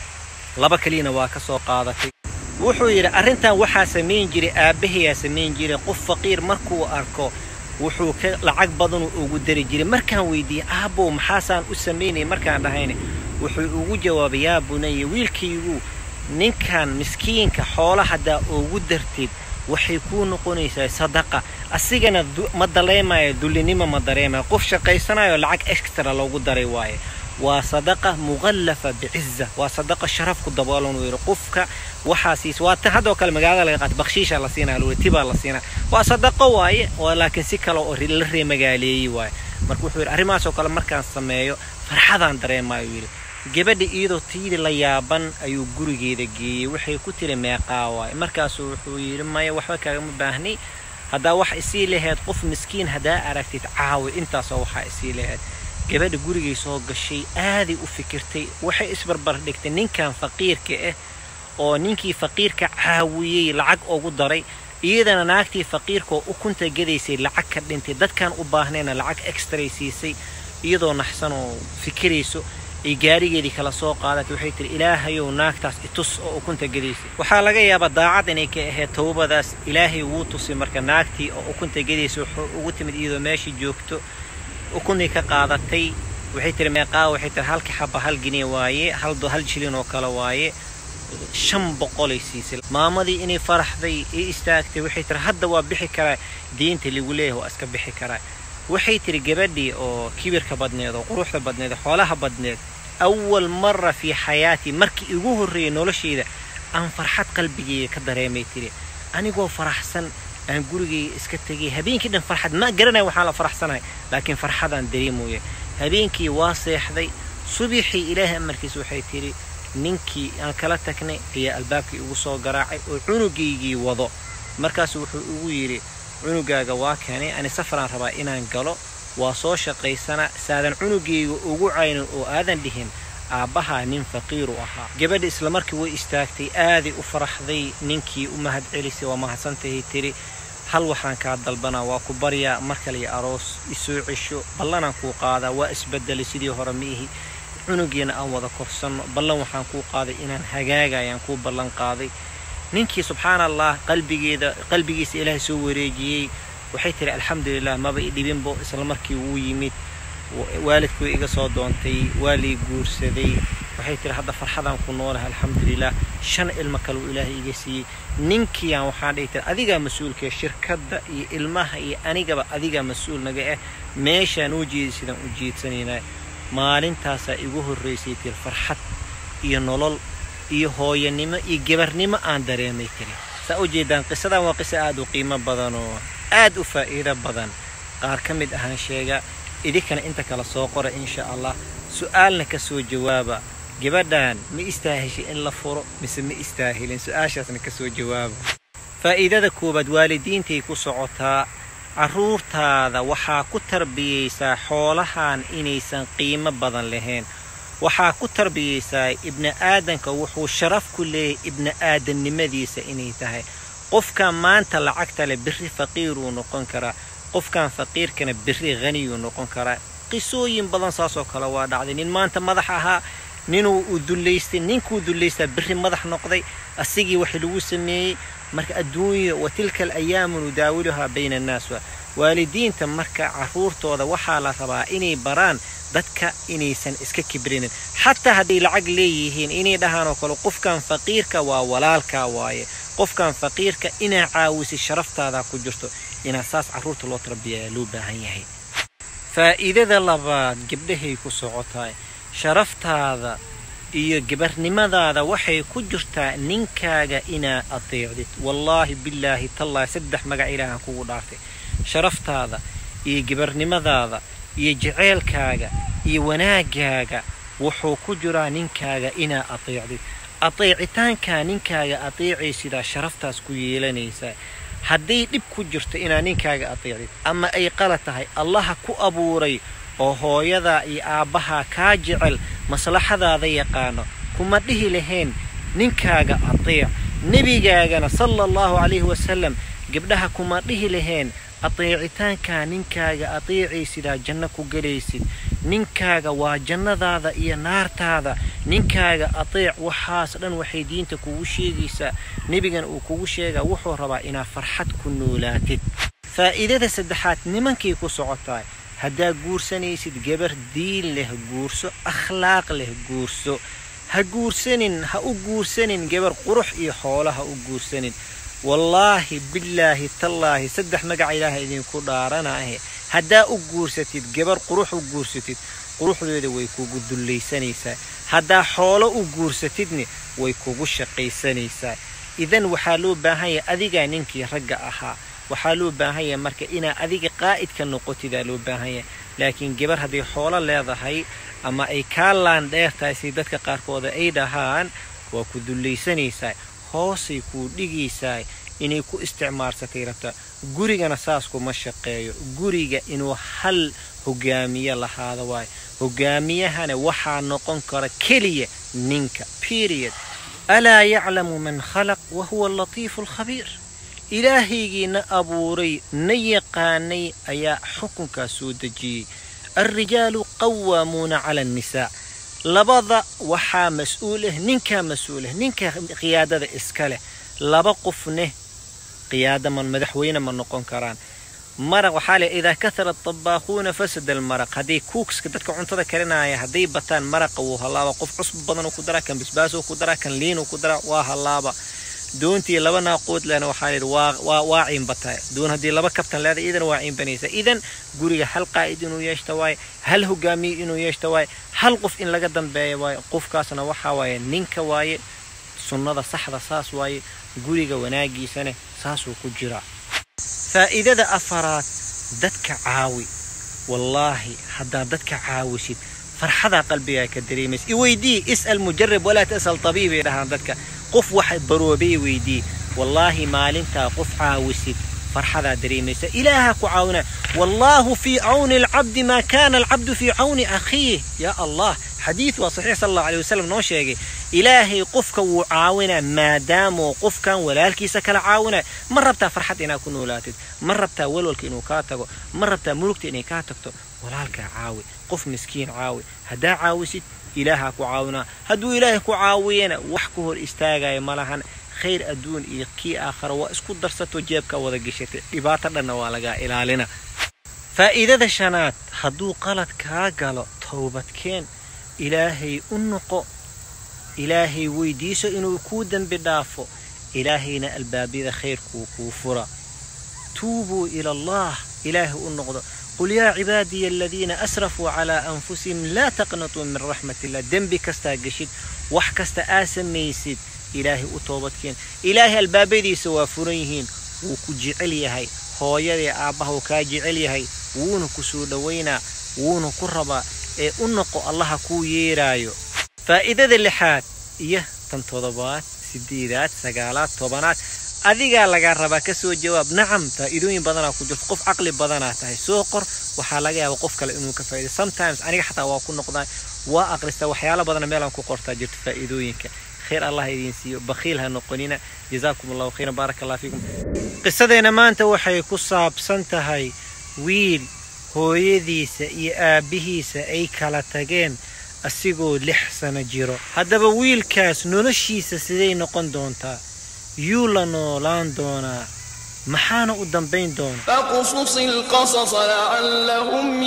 laba kaliyana waa ka soo qaadatay wuxuu yidhi arrintan waxaa samayn jiray aabbahayaa samayn jiray qof faqiir markuu arko wuxuu ka lacag badanuu ugu dari jiray markaan weydiiyey aabbow maxaasaan u samaynaya markaan dhahayna wuxuu ugu jawaabay yaa bunaya wiilkaygu ninkan miskiinka xoola haddaa ugu dartid waxay kuu noqonaysaa sadaqa asigana ma daleemayo dullinimo ma dareemayo qof shaqaysanayo lacag extra loogu daray waaye waa sadaqa muqallafa biciza waa sadaqa sharaf ku daboolan uu yidhi qofka waxaa siis waa tan haddoo kale magaalada laga qaata bakshiisha la siinaa lule tibaa la siinaa waa sadaqo waaye oo laakiin si kale oo la reemagaaleeyey waaye marka wuxuu yidhi arrimahaasoo kale markaan sameeyo farxadaan dareemaayo yidhi gabadha iyadoo tiidi la yaaban ayuu gurigeeda geeyey waxay ku tiri meeqaa waaye markaasuu wuxuu yidhi maya waxba kaagama baahnay haddaa wax isii lahayd qof miskiin haddaa aragtid caawi intaasoo waxaa isii lahayd gabadha gurigay soo gashay aaday u fikirtay waxay isbarbar dhigtay ninkan faqiirka ah oo ninkii faqiirka caawiyey lacag ugu daray iyadana naagtii faqiirka oo ukunta gadaysay lacag ka dhintay dadkan u baahnayna lacag extray siisay iyadoo naxsan oo fikirayso ay gaarigeedii kala soo qaadatay waxay tihi ilaahayow naagtaas itus oo ukunta gadaysay waxaa laga yaabaa daacad inay ka ahayd towbadaas ilaahay wuu tusay marka naagtii oo ukunta gadaysay wuxuu ugu timid iyadoo meeshii joogto ukunay ka qaadatay waxay tihi meeqaa waxay tihi halka xaba hal giniya waaye hal hal jilin oo kale waaye shan boqolay siisay maamadii inay faraxday ii istaagtay waxay tihi hadda waa bixi karaa diinta lagu leeyahay waa iska bixi karaa waxay tihi gabadhii oo kibirka badneed oo quruxda badneed oo xoolaha badneed awal mara fii xayaatii markii igu horreeyay noloshayda aan farxad qalbigeyga ka dareemay tiri anigoo faraxsan aan gurigayga iska tegay habeenkii dhan farxad ma garanaya waxaan la faraxsanahay laakiin farxadaan dareemooya habeenkii waa seexday subixii ilaahay amarkiis waxay tidhi ninkii aan kala tagnay ayaa albaabkii igu soo garaacay oo cunugaygii wado markaasu wuxuu igu yidhi cunugaaga waa keenay ani safaraan rabaa inaan galo waa soo shaqaysana saadan cunugayga ugu caynin oo aadan dhihin aabbahaa nin faqiiru ahaa gabadha islamarkii way istaagtay aaday u faraxday ninkii u mahad celisay waa mahadsantahay tiri hal waxaan kaa dalbanaa waa ku baryaa mar kale iyo aroos isoo cesho ballanaan kuu qaadaa waa isbedelay sidii hore ma ihi cunugiina aan wada korsanno ballan waxaan kuu qaaday inaan hagaagayaan kuu ballan qaaday ninkii subxaana allah qalbigeeda qalbigiisa ilaahay soo wareejiyey waxay tihi alxamdulilah maba i dhibinbo isla markii wuu yimid waalidkuu iga soo doontay waa lii guursaday waxay tihi hadda farxadaan ku noolahay alxamdulilah shan ilmo kaleu ilaahay iga siiyey ninkiiaan waxaan dhihi tiri adigaa mas-uulkee shirkadda iyo ilmaha iyo anigaba adigaa mas-uul naga ah meeshaan u jeedi sidaan u jeedsanaynaa maalintaasaa igu horraysay tiri farxad iyo nolol iyo hooyanimo iyo gebarnimo aan dareemay tiri saa u jeedaan qisadan waa qiso aad u qiimo badan oo aad u faa'iido badan qaar ka mid ahaan sheega idinkana inta kala soo qora insha allah su'aalna ka soo jawaaba gabadhan ma istaaheshay in la furo mise ma istaahilin su-aashaasna ka soo jawaaba faa'iidada koowaad waalidiintay ku socotaa carruurtaada waxaa ku tarbiyaysaa xoolahan inaysan qiimo badan lahayn waxaa ku tarbiyaysaa ibni aadanka wuxuu sharaf ku leeyahay ibni aadannimadiisa inay tahay qofkan maanta lacagta leh berri faqiiruu noqon karaa qofkan faqiirkana berri haniyuu noqon karaa qisooyin badan saasoo kale waa dhacday nin maanta madax ahaa ninuu u dullaystay ninkuu dullaystaa berri madax noqday asigii wax lagu sameeyey marka adduunya wa tilka alayaamu nudaawiluhaa bayna annaas waa waalidiinta marka carruurtooda waxaa la rabaa inay baraan dadka inaysan iska kibrinin xataa hadday lacag leeyihiin inay dhahaan oo kale qofkan faqiirka waa walaalkaa waaye qofkan faqiirka inaa caawisay sharaftaada ku jirto inaa saas carruurta loo tarbiyayaa loo baahan yahay faa'iidada labaad gabdhahay ku socotaay sharaftaada iyo gabarnimadaada waxay ku jirtaa ninkaaga inaa adeecdid wallaahi bilaahi tallaahi saddex magac ilaahan kugu dhaartay sharaftaada iyo gabarnimadaada iyo jaceylkaaga iyo wanaagaaga wuxuu ku jiraa ninkaaga inaa adeecdid adeecitaankaa ninkaaga adeecaysidaa sharaftaas ku yeelanaysaa hadday dhib ku jirto inaa ninkaaga adeecdid ama ay qala tahay allaha ku abuuray oo hooyadaa iyo aabbahaa kaa jecel maslaxadaada yaqaano kuma dhihi lahayn ninkaaga adeec nebigaagana sala allahu calayhi wasalam gabdhaha kuma dhihi lahayn adeecitaankaa ninkaaga adeecaysidaa janno ku gelaysid ninkaaga waa jannadaada iyo naartaada ninkaaga adeec waxaas dhan waxay diinta kugu sheegaysaa nebigana uu kugu sheegaa wuxuu rabaa inaad farxad ku noolaatid faa'iidada saddexaad nimankay ku socotaa haddaa guursanaysid gabar diin leh guurso akhlaaq leh guurso ha guursanin ha u guursanin gabar qurux iyo xoolo ha u guursanin wallaahi bilaahi tallaahi saddex magaca ilaaha idinku dhaaranahe haddaa u guursatid gabar qurux u guursatid quruxdeeda way kugu dullaysanaysaa haddaa xoolo u guursatidna way kugu shaqaysanaysaa idan waxaa loo baahan yahay adigaa ninkii ragga ahaa waxaa loo baahan yahay marka inaa adiga qaa'idka noqotidaa loo baahan yahay laakiin gabar hadday xoolo leedahay ama ay kaa laandheer tahay si dadka qaarkooda ay dhahaan waa ku dullaysanaysaa hoosay kuu dhigaysaa inay ku isticmaalsatay rabtaa gurigana saas kuma shaqeeyo guriga inuu hal hogaamiye lahaada waayo hogaamiyahana waxaa noqon kara keliya ninka period alaa yaclamu man khalaq wa huwa alatiifu alkhabiir ilaahaygiina abuuray na yaqaanay ayaa xukunkaas soo dejiyey alrijaalu qawaamuuna cala annisaa labada waxaa mas-uul ah ninkaa mas-uul ah ninka qiyaadada iska leh laba qofneh qiyaada ma madaxweyne ma noqon karaan maraq waxaa le idaa kahara atabaaquuna fasada almaraq hadday kuukska dadka cuntada karinaya hadday bataan maraqa wuu hallaaba qof cusb badanuu ku daraa kan basbaasuu ku daraa kan liinuu ku daraa waa hallaaba doontii laba naaqood lehna waxaa layidhi waa waa ciinbataa doon haddii laba kabtan leeda idana waa ciinbanaysa idan guriga hal qaa'id inuu yeeshta waaye hal hogaamiye inuu yeeshta waaye hal qof in laga dambeeya waaye qofkaasna waxaa waaye ninka waaye sunnada saxda saas waaye guriga wanaagiisana saasuu ku jiraa faa'iidada afaraad dadka caawi wallaahi haddaad dadka caawisid farxadaa qalbigaa ka dareemaysa iweydii is'al mujarab walaa tas'al tabiibay dhahaan dadka qof wax baroobay weydii wallaahi maalintaa qof caawisid farxadaa dareemaysa ilaaha ku caawina wallaahu fii cawni alcabdi maa kaana alcabdu fii cawni akhiih yaa allah xadiid waa saxiix sal allahu alay wasalam noo sheegay ilaahay qofka wuu caawinaa maadaamoo qofkan walaalkiisa kala caawinaa ma rabtaa farxad inaad ku noolaatid ma rabtaa walwalka inuu kaa tago ma rabtaa mulugta inay kaa tagto walaalkaa caawi qof miskiin caawi haddaa caawisid ilaahaa ku caawinaa hadduu ilaahay ku caawiyana wax ka hor istaagaya ma lahan khayr adduun iyo kii aakhara waa isku darsato jeebkaa wada geshatay dhibaato dhanna waa lagaa ilaalina faa'iidada shanaad hadduu qalad kaa galo towbadkeen ilaahay u noqo ilaahay weydiiso inuu kuu dembi dhaafo ilaahayna albaabyada khayrkuu kuu fura tuubuu ila allah ilaahay u noqdo qul yaa cibaadiya aladiina asrafuu calaa anfusihim laa taqnatuu min raxmat illah dembi kastaa geshid wax kasta aa samaysid ilaahay u toobadkeen ilaahay albaabadiisa waa furan yihiin wuu ku jecel yahay hooyadii aabbaha uu kaa jecel yahay wuuna ku soo dhowaynaa wuuna ku rabaa ee u noqo allaha kuu yeeraayo faa'iidada lixaad iyo tan toddobaad sideedaad sagaalaad tobanaad adigaa lagaa rabaa ka soo jawaab nacam faa'iidooyin badanaa ku jirto qof caqli badanaa tahay soo qor waxaa laga yaaba qof kale inuu ka faa'iido sometimes aniga xataa waa ku noqdaa waa aqristaa waxyaalo badana meelaan ku qortaa jirto faa'iidooyinka khayr allah idiin siiyo bakhiil ha noqonina jazaakum allahu khayran baaraka allah fiikum qisadeena maanta waxay ku saabsan tahay wiil hooyadiisa iyo aabbihiisa ay kala tageen asigoo lix sano jiro haddaba wiilkaas noloshiisa siday noqon doontaa yuu la noolaan doonaa maxaana u dambayn doona فاقصص القصص لعلهم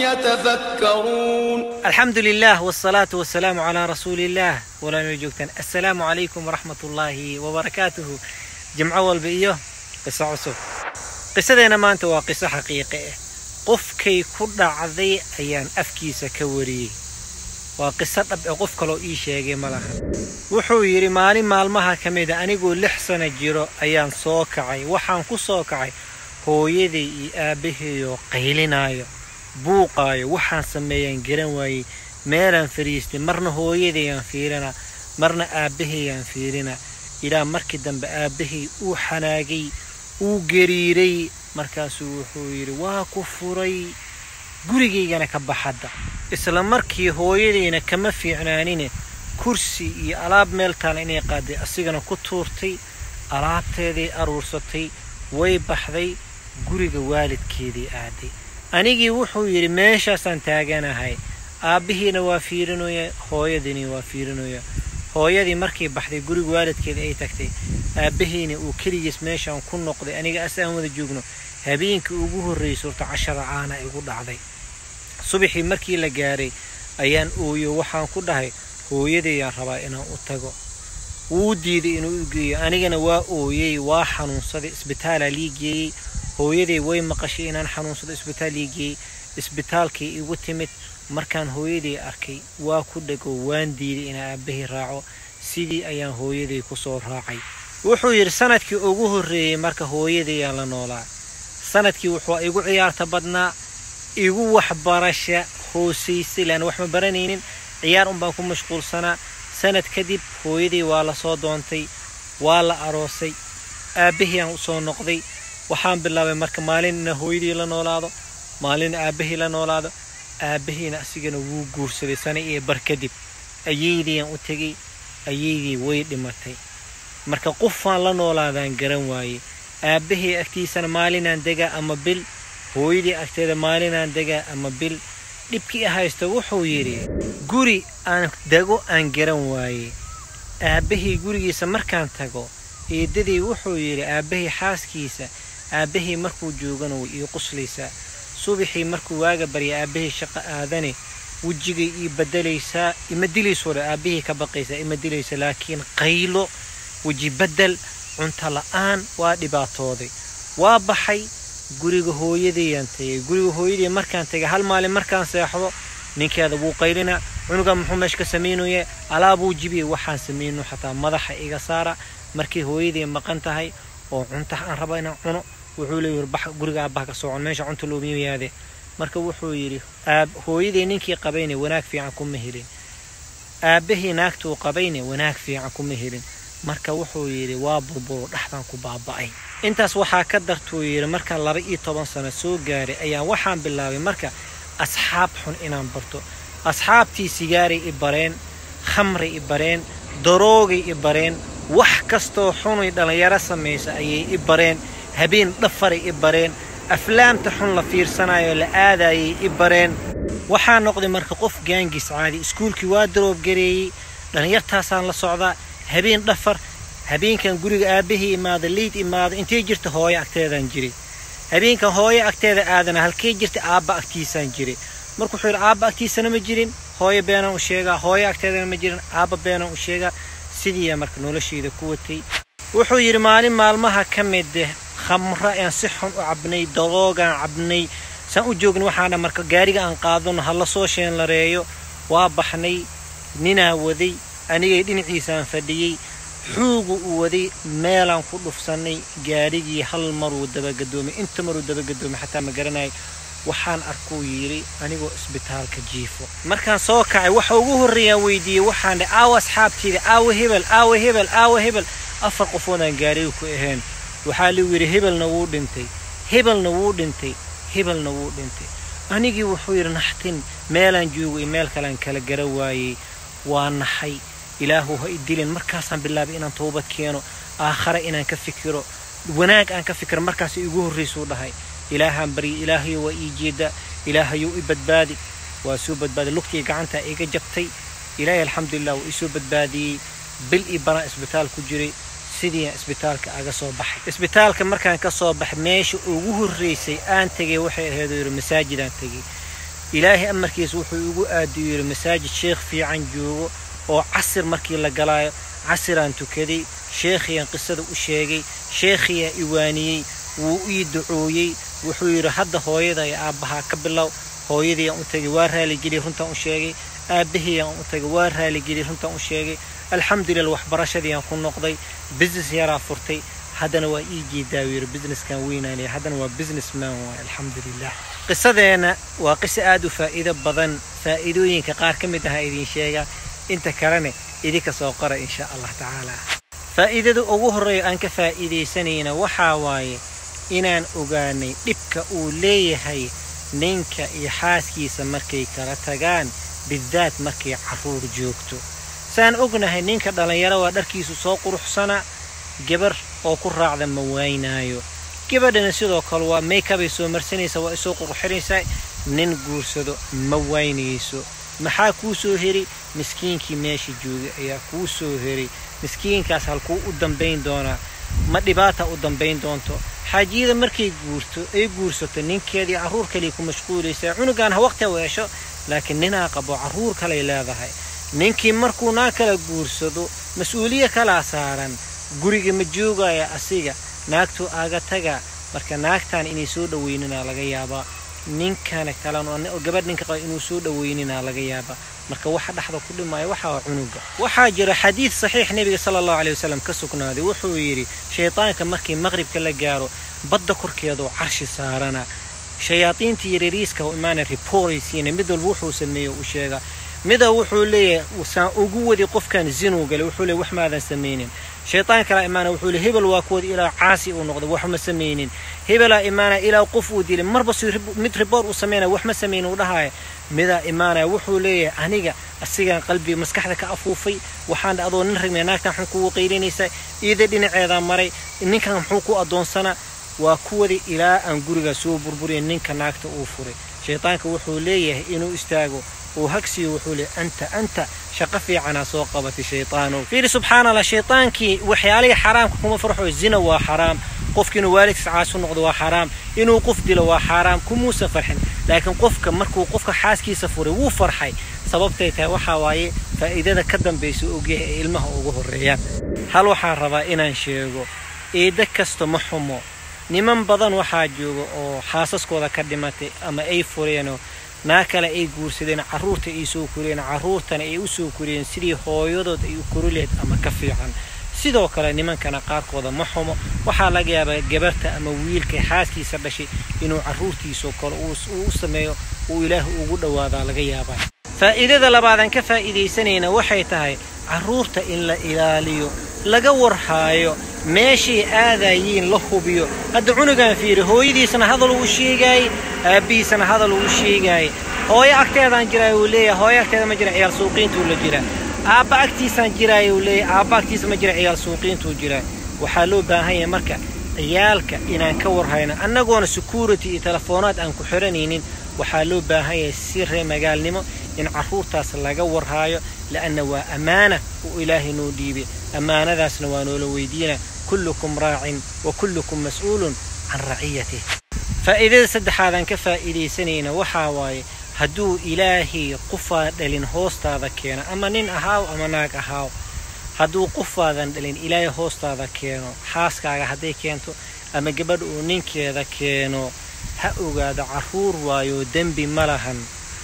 يتفكرون alxamdu lilah wsalaatu wasalaamu calaa rasuuliillaah walaana joogtaan assalaamu calaykum waraxmat ullaahi wabarakaatuhu jimco walba iyo qiso cusub qisadeena maanta waa qiso xaqiiqe ah qofkay ku dhacday ayaan afkiisa ka wariyey waa qiso dhab ee qof kaloo ii sheegay ma laha wuxuu yidhi maalin maalmaha ka mida anigoo lix sana jiro ayaan soo kacay waxaan ku soo kacay hooyaday iyo aabbaheeyoo qaylinaayo buuqaayo waxaan sameeyaan garan waayey meelaan fadhiistay marna hooyadayaan fiirinaa marna aabbahayyaan fiirinaa ilaa markii dambe aabbahay uu xanaagay uu gariiray markaasuu wuxuu yidhi waa ku furay gurigaygana ka baxadda isla markii hooyadayna kama fiicnaanine kursi iyo alaab meel taala inay qaaday asigana ku tuurtay alaabteeday aruursatay way baxday guriga waalidkeedii aaday anigii wuxuu yidhi meeshaasaan taaganahay aabbihiina waa fiirinooya hooyadiina waa fiirinooya hooyadii markay baxday guriga waalidkeeda ay tagtay aabbahiina uu keligiis meeshaan ku noqday aniga as aan wada joogno habeenkii ugu horraysay horta cashara caana igu dhacday subaxii markii la gaaray ayaan ooyo waxaan ku dhahay hooyadayaan rabaa inaan u tago wuu diiday inuu u geeyo anigana waa ooyey waa xanuunsaday isbitaalaa lii geeyey hooyaday way maqashay inaan xanuunsado isbitaal ii geeyey isbitaalkii igu timid markaan hooyaday arkay waa ku dhego waan diiday inaan aabbahii raaco sidii ayaan hooyaday ku soo raacay wuxuu yidhi sanadkii ugu horreeyey marka hooyadayaan la noolaa sanadkii wuxuu igu ciyaarta badnaa igu waxbarasha hoosaysay laana wax ma baranaynin ciyaar unbaan ku mashquulsanaa sanad kadib hooyaday waa la soo doontay waa la aroosay aabbahii aan u soo noqday waxaan bilaabay marka maalin ina hooyadii la noolaado maalin aabbahii la noolaado aabbahiina asigana wuu guursaday sana iyo bar kadib ayaydiiaan u tegey ayaydii way dhimatay marka qofaan la noolaadaan garan waaye aabbahii agtiisana maalinaan degaa ama bil hooyadii agteeda maalinaan degaa ama bil dhibkii haysta wuxuu yidhi guri aan dego aan garan waaye aabbahii gurigiisa markaan tago eedadii wuxuu yidhi aabbahii xaaskiisa aabbahii markuu joogana way ii quslaysaa subaxii markuu waaga barya aabbahii shaqo aadane wejigay ii bedelaysaa ima dilayso dhe aabbahii ka baqaysaa ima dilaysa laakiin qaylo weji bedel cunto la'aan waa dhibaatooday waa baxay guriga hooyadayaan tagay guriga hooyadii markaan tagay hal maalin markaan seexdo ninkeeda wuu qaylinaa cunuga muxuu meesha ka samaynaye alaabuu jibiya waxaan samayno xataa madaxa iga saara markii hooyadii maqan tahay oo cunta aan raba inaan cuno wuxuu leeyahi bax guriga aabbaha ka socon meesha cunta looma yaade marka wuxuu yidhi hooyadii ninkii qabayne wanaag fiican kuma helin aabbahii naagtuu qabayne wanaag fiican kuma helin marka wuxuu yidhi waa burburo dhexdaan ku baaba'ay intaas waxaa ka dartuu yidhi markaan laba iyo toban sano soo gaaray ayaan waxaan bilaabay marka asxaab xun inaan barto asxaabtii sigaaray i bareen khamray i bareen daroogay i bareen wax kastoo xunay dhallinyaro samaysa ayay i bareen habeen dhafaray i bareen aflaamta xun la fiirsanayo la aadayay i bareen waxaa noqday marka qof gaangis caadi iskuulkii waa daroobgareeyey dhallinyartaasaan la socdaa habeen dhafar habeenkan guriga aabbahii imaada liid imaada intay jirta hooyo agteedaan jiray habeenkan hooyo agteeda aadana halkay jirta aabba agtiisaan jiray marka wuxuu yidhi aabba agtiisana ma jirin hooyo beenaan u sheegaa hooyo agteedana ma jirin aabba beenaan u sheegaa sidiiyaa marka noloshayda ku watay wuxuu yidhi maalin maalmaha ka mid khamro aan si xun u cabnay daroogaan cabnay saan u joogna waxaana marka gaariga aan qaadano ha la soo sheenlareeyo waa baxnay ninaa waday anigay dhinaciisaan fadhiyey xuugu u waday meelaan ku dhufsannay gaadhigii hal maruu dabagadoomay inta maruu dabagadoomay xataa ma garanayay waxaan arkuu yidhi anigoo isbitaalka jiifo markaan soo kacay waxa ugu horreeyaan weydiiyey waxaan dhe aawa asxaabtiida aawa hebel aawa hebel aawa hebel afar qofoodaan gaadhiga ku ahayn waxaa ligu yidhi hebelna wuu dhintay hebelna wuu dhintay hebelna wuu dhintay anigii wuxuu yidhi naxtin meelaan joogo iyo meel kalean kala gara waayey waa naxay ilaahu ha i dilin markaasaan bilaabay inaan toobad keeno aakhare inaan ka fikiro wanaag aan ka fikiro markaas igu horraysuu dhahay ilaahaan barya ilaahayo waa ii jeeda ilaahayou i badbaadi waa soo badbaaday lugtii gacantaa iga jabtay ilaahay alxamdulilah wuu isoo badbaadiyey bil io banaa isbitaal ku jiray sidiiaan isbitaalka aga soo baxay isbitaalka markaan ka soo baxay meesha ugu horraysay aan tegay waxay ahaydoo yidhi masaajidaan tegay ilaahay amarkiisa wuxuu igu aadiyo yidhi masaajid sheekh fiican joogo oo casir markii la galaayo casiraan tukaday sheekhiyaan qisada u sheegay sheekhiyaa iwaaniyey wuu ii ducooyey wuxuu yidhi hadda hooyada iyo aabbahaa ka bilow hooyadiiaan u tagay waa raaligeliy runtaan u sheegay aabbahiyaan u tagay waa raaligeliy runtaan u sheegay alxamdulillah waxbarashadiiaan ku noqday business yaraa furtay haddana waa ii jeedaa yidhi businesskan weynaanaya haddana waa business man waay alxamdulilah qisadeenna waa qiso aad u faa'iido badan faa'iidooyinka qaar ka mid aha idiin sheegaa inta kalena idinka soo qora insha allah tacaala faa'iidada ugu horreeya aan ka faa'iidaysanayna waxaa waaye inaan ogaanay dhibka uu leeyahay ninka iyo xaaskiisa markay kala tagaan bidaad markay carruur joogto saan ognahay ninka dhallinyaro waa dharkiisu soo quruxsana gabar oo ku raacda ma waynaayo gabadhana sidoo kale waa maykabay soo marsanaysa waa isoo qurxinaysaa nin guursado ma waynayso maxaa kuu soo heri miskiinkii meesha joogay ayaa kuu soo heray miskiinkaas halkuu u dambayn doonaa ma dhibaata u dambayn doonto xaajiyada markay guurto ay guursato ninkeedii carruur kaley ku mashquulaysaa cunugaan ha waqti u hesho laakiin ninaa qabo carruur kalay leedahay ninkii markuu naa kala guursado mas-uuliya kalaa saaran guriga ma joogaya asiga naagtuu aaga taga marka naagtan inay soo dhaweyninaa laga yaabaa ninkana kalan oo gabadh ninka qaba inuu soo dhaweyninaa laga yaabaa marka waxa dhexda ku dhimaya waxa waa cunuga waxaa jira xadiid saxiix nebiga sala allahu caleyhi wasalam ka sugnaaday wuxuu yidhi shaydaanka markii maqribka la gaaro badda korkeedoo carshi saarana shayaadiinta yaryariiska oo imaana riporaysiina mid walba wuxuu sameeyo u sheegaa mida wuxuu leeyahay saan ugu wadi qofkan zinuu galay wuxuu leeyahy wax maadan samaynin shaytaan kalaa imaana wuxuu leey hebel waa kuwada ilaa caasi uu noqday wax ma samaynin hebelaa imaana ilaa qof uu dilay marba si mid riboor uu sameynaya wax ma samaynin uu dhahaya midaa imaanaya wuxuu leeyahay aniga asigaan qalbiga maskaxda ka afuufay waxaan adoo nin ragmaya naagtan muxuu kugu qaylinaysaa iida dhinaceedaa maray ninkan muxuu ku addoonsanaa waa kuwadi ilaa aan guriga soo burburiya ninka naagta uu furay shaydaanka wuxuu leeyahay inuu istaago uu hagsiyo wuxuu leeyahy anta anta shaqo fiicanaa soo qabatay shaydaanow fiiri subxaana allah shaydaankii waxyaalihii xaraamka kuma farxo zina waa xaraam qofki inuu waalidkiis caasu noqdo waa xaraam inuu qof dilo waa xaaraam kumuusan farxin laakiin qofka markuu qofka xaaskiisa furay wuu farxay sababtay tahay waxaa waaye faa'iidada ka dambaysa ogyahay ee ilmaha ugu horreeyaan hal waxaan rabaa inaan sheego eedda kasta ma xumo niman badan waxaa jooga oo xaasaskooda ka dhimatay ama ay fureenoo naa kale ay guursadeen carruurta ay soo koriyeen carruurtana ay u soo koriyeen sidii hooyadood ay u kori lehed ama ka fiican sidoo kale nimankana qaarkooda ma xumo waxaa laga yaabaa gabarta ama wiilka xaaskiisa dhashay inuu carruurtiisoo kale uu u sameeyo uu ilaah ugu dhowaadaa laga yaabaa faa'iidada labaadaan ka faa'iidaysanayna waxay tahay carruurta in la ilaaliyo laga warhaayo meeshay aadayiin la hubiyo hadda cunugan fiiri hooyadiisana hadal uu sheegaayey aabbihiisana hadal uu sheegaayey hooyo agteedaan jiraay uu leeyahay hooyo agteeda ma jira ciyaal suuqiintuu la jira aabba agtiisaan jiraay uu leeyahay aabba agtiisa ma jira ciyaal suuqiintuu jira waxaa loo baahan yahay marka ciyaalka inaan ka warhayno annagoona security iyo telefoonaad aan ku xiranaynin waxaa loo baahan yahay si ree magaalnimo in carruurtaas laga warhaayo la'anna waa ammaana uu ilaahay noo dhiibay ammaanadaasna waa noola weydiina kullukum raacin wa kullukum mas'uulun can raciyatih faa'iidada saddexaadaan ka faa'iidaysanayna waxaa waaye hadduu ilaahay qofaa dhalin hoostaada keeno ama nin ahaaw ama naag ahaaw hadduu qofaadan dhalin ilaahay hoostaada keeno xaaskaaga hadday keento ama gabadh uu ninkeeda keeno ha ogaado carruur waayo dembi ma lahan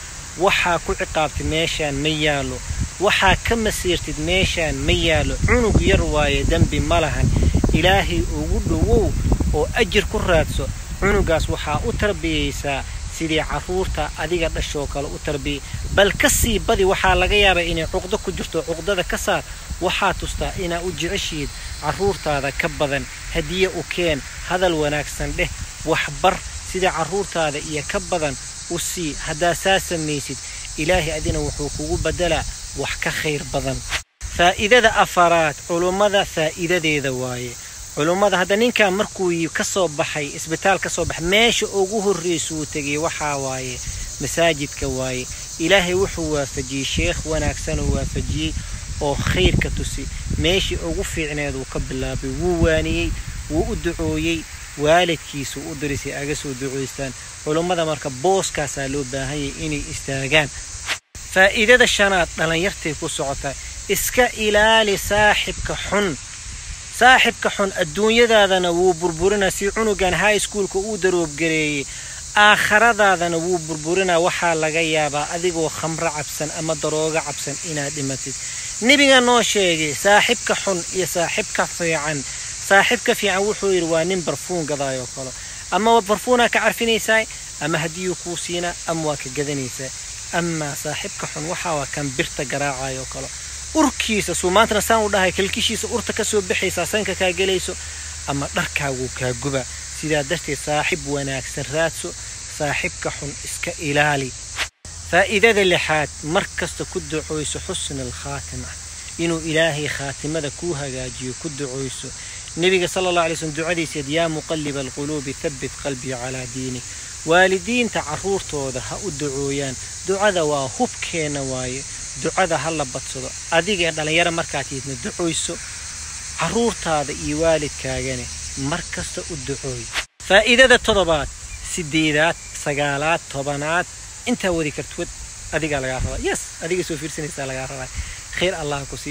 waxaa ku ciqaabtay meeshaan ma yaallo waxaa ka masiirtid meeshaan ma yaallo cunug yar waaye dembi ma lahan ilaahay ugu dhowow oo ajir ku raadso cunugaas waxaa u tarbiyaysaa sidii carruurta adiga dhashoo kale u tarbiyay bal ka sii badi waxaa laga yaabaa inay cuqdo ku jirto cuqdada ka saar waxaa tustaa inaa u jeceshiid carruurtaada ka badan hadiye u keen hadal wanaagsan dheh waxbar sida carruurtaada iyo ka badan u sii haddaa saa samaysid ilaahay adina wuxuu kugu beddelaa wax ka khayr badan faa'iidada afaraad culummada faa'iidadeeda waaye culummada hadda ninkan markuu ka soo baxay isbitaal ka soo baxay meesha ugu horraysuu tegay waxaa waaye masaajidka waaye ilaahay wuxuu waafajiyey sheekh wanaagsanuu waafajiyey oo khayrka tusi meeshii ugu fiicneed uu ka bilaabay wuu waaniyey wuu u ducooyey waalidkiisuu u dirisay aga soo ducoystaan culummada marka booskaasaa loo baahanyay inay istaagaan faa'iidada shanaad dhallinyartay ku socota iska ilaali saaxibka xun saaxibka xun adduunyadaadana wuu burburinaa si cunugan high schoolka uu daroobgareeyey aakhiradaadana wuu burburinaa waxaa laga yaabaa adigoo khamro cabsan ama daroogo cabsan inaad dhimatid nebiga noo sheegay saaxibka xun iyo saaxibka fiican saaxibka fiican wuxuu yidhi waa nin barfuun gadaayoo kale ama barfuunaa ka carfinaysaa ama hadiyuu kuu siinaa ama waa ka gadanaysaa amaa saaxibka xun waxaa waa kan birta garaacayoo kale urkiisa suu maantana saan u dhahay kalkishiisa urta ka soo baxaysaa sanka kaa gelayso ama dharkaaguu kaa guba sidaa darteed saaxib wanaagsan raadso saaxibka xun iska ilaali faa'iidada lixaad mar kasta ku ducoyso xusna alkhaatima inuu ilaahay khaatimada kuu hagaajiyo ku ducoyso nebiga sala allah alay slm ducadiiseed yaa muqalliba alquluubi habbit qalbii calaa diinik waalidiinta carruurtooda ha u ducooyaan ducada waa hubkeenna waaye ducada ha la badsado adiga ee dhallinyaro markaad tiidna ducoyso carruurtaada iyo waalidkaagane mar kasta u ducooy faa'iidada toddobaad sideedaad sagaalaad tobanaad intaa wadi kartwad adigaa lagaa rabaa yes adiga soo fiirsanaysaa lagaa rabaa khayr allah ku siiyo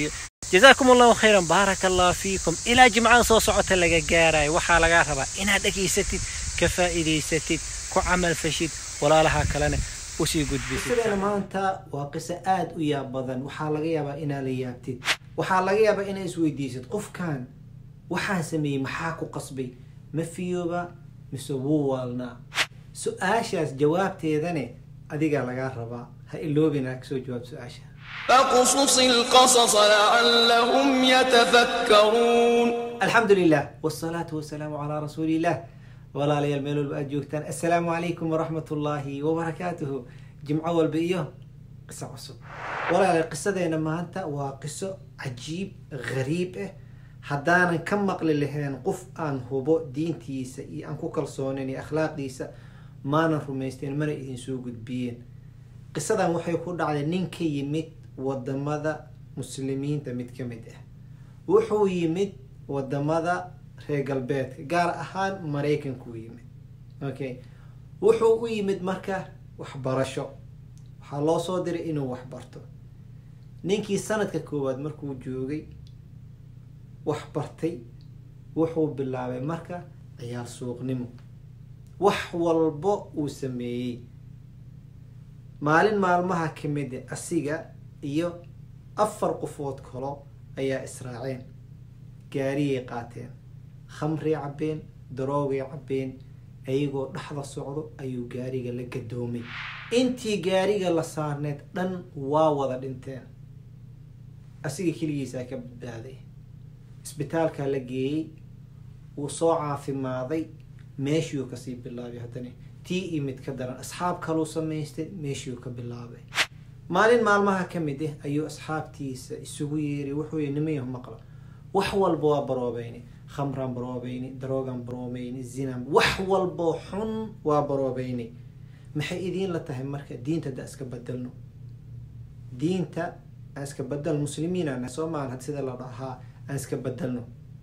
jazaakum allahu khayran baaraka allah fiikum ilaa jimcada soo socota laga gaarayo waxaa lagaa rabaa inaad dhegaysatid ka faa'iidaysatid ku camal fashid walaalaha kalena usii gudbisid maanta waa qiso aada u yaab badan waxaa laga yaabaa inaad la yaabtid waxaa laga yaabaa inaad isweydiisid qofkan waxaan sameeyey maxaa ku qasbay ma fiyooba mise wuu waalnaa su-aashaas jawaabteedane adigaa lagaa rabaa ha iloobina kasoo jawaab su-aasha فاقصص القصص لعلهم يتفكرون الحمد لله والصلاة والسلام على رسول الله walaalayaal meel walba aad joogtaan assalaamu calaykum waraxmat ullaahi wabarakaatuhu jimco walba iyo qiso cusub walaalayaal qisadeena maanta waa qiso cajiib ghariib ah haddaanan ka maqli lahayn qof aan hubo diintiisa iyo aan ku kalsoonayn iyo akhlaaqdiisa maanan rumaysteen mana idin soo gudbiyeen qisadan waxay ku dhacday nin ka yimid wadamada muslimiinta mid ka mid ah wuxuu yimid wadamada reer galbeedka gaar ahaan maraykanku yimid okay wuxuu u yimid marka waxbarasho waxaa loo soo diray inuu waxbarto ninkii sanadka koowaad markuu joogay wax bartay wuxuu bilaabay marka ciyaar suuqnimo wax walbo uu sameeyey maalin maalmaha ka mid a asiga iyo afar qofood kalo ayaa israaceen gaariyay qaateen khamray cabbeen daroogay cabbeen ayagoo dhexda socdo ayuu gaariga la gadoomay intii gaariga la saarneed dhan waa wada dhinteen asiga keligiisaa ka badbaaday isbitaalkaa la geeyey wuu soo caafimaaday meeshiuu kasii bilaabay haddana tii iyo mid ka daran asxaab kaluu samaystay meeshiuu ka bilaabay maalin maalmaha ka mid ah ayuu asxaabtiisa isugu yeeray wuxuu yii nimayahu maqla wax walba waa baroobeynay khamraan baroobeynay daroogaan baroobeynay zinaan wax walboo xun waa baroobeynay maxay idiin la tahay marka diinta hadda iska bedelno diinta aan iska bedelno muslimiin aan soo maahan sida la dhahaa aan iska bedelno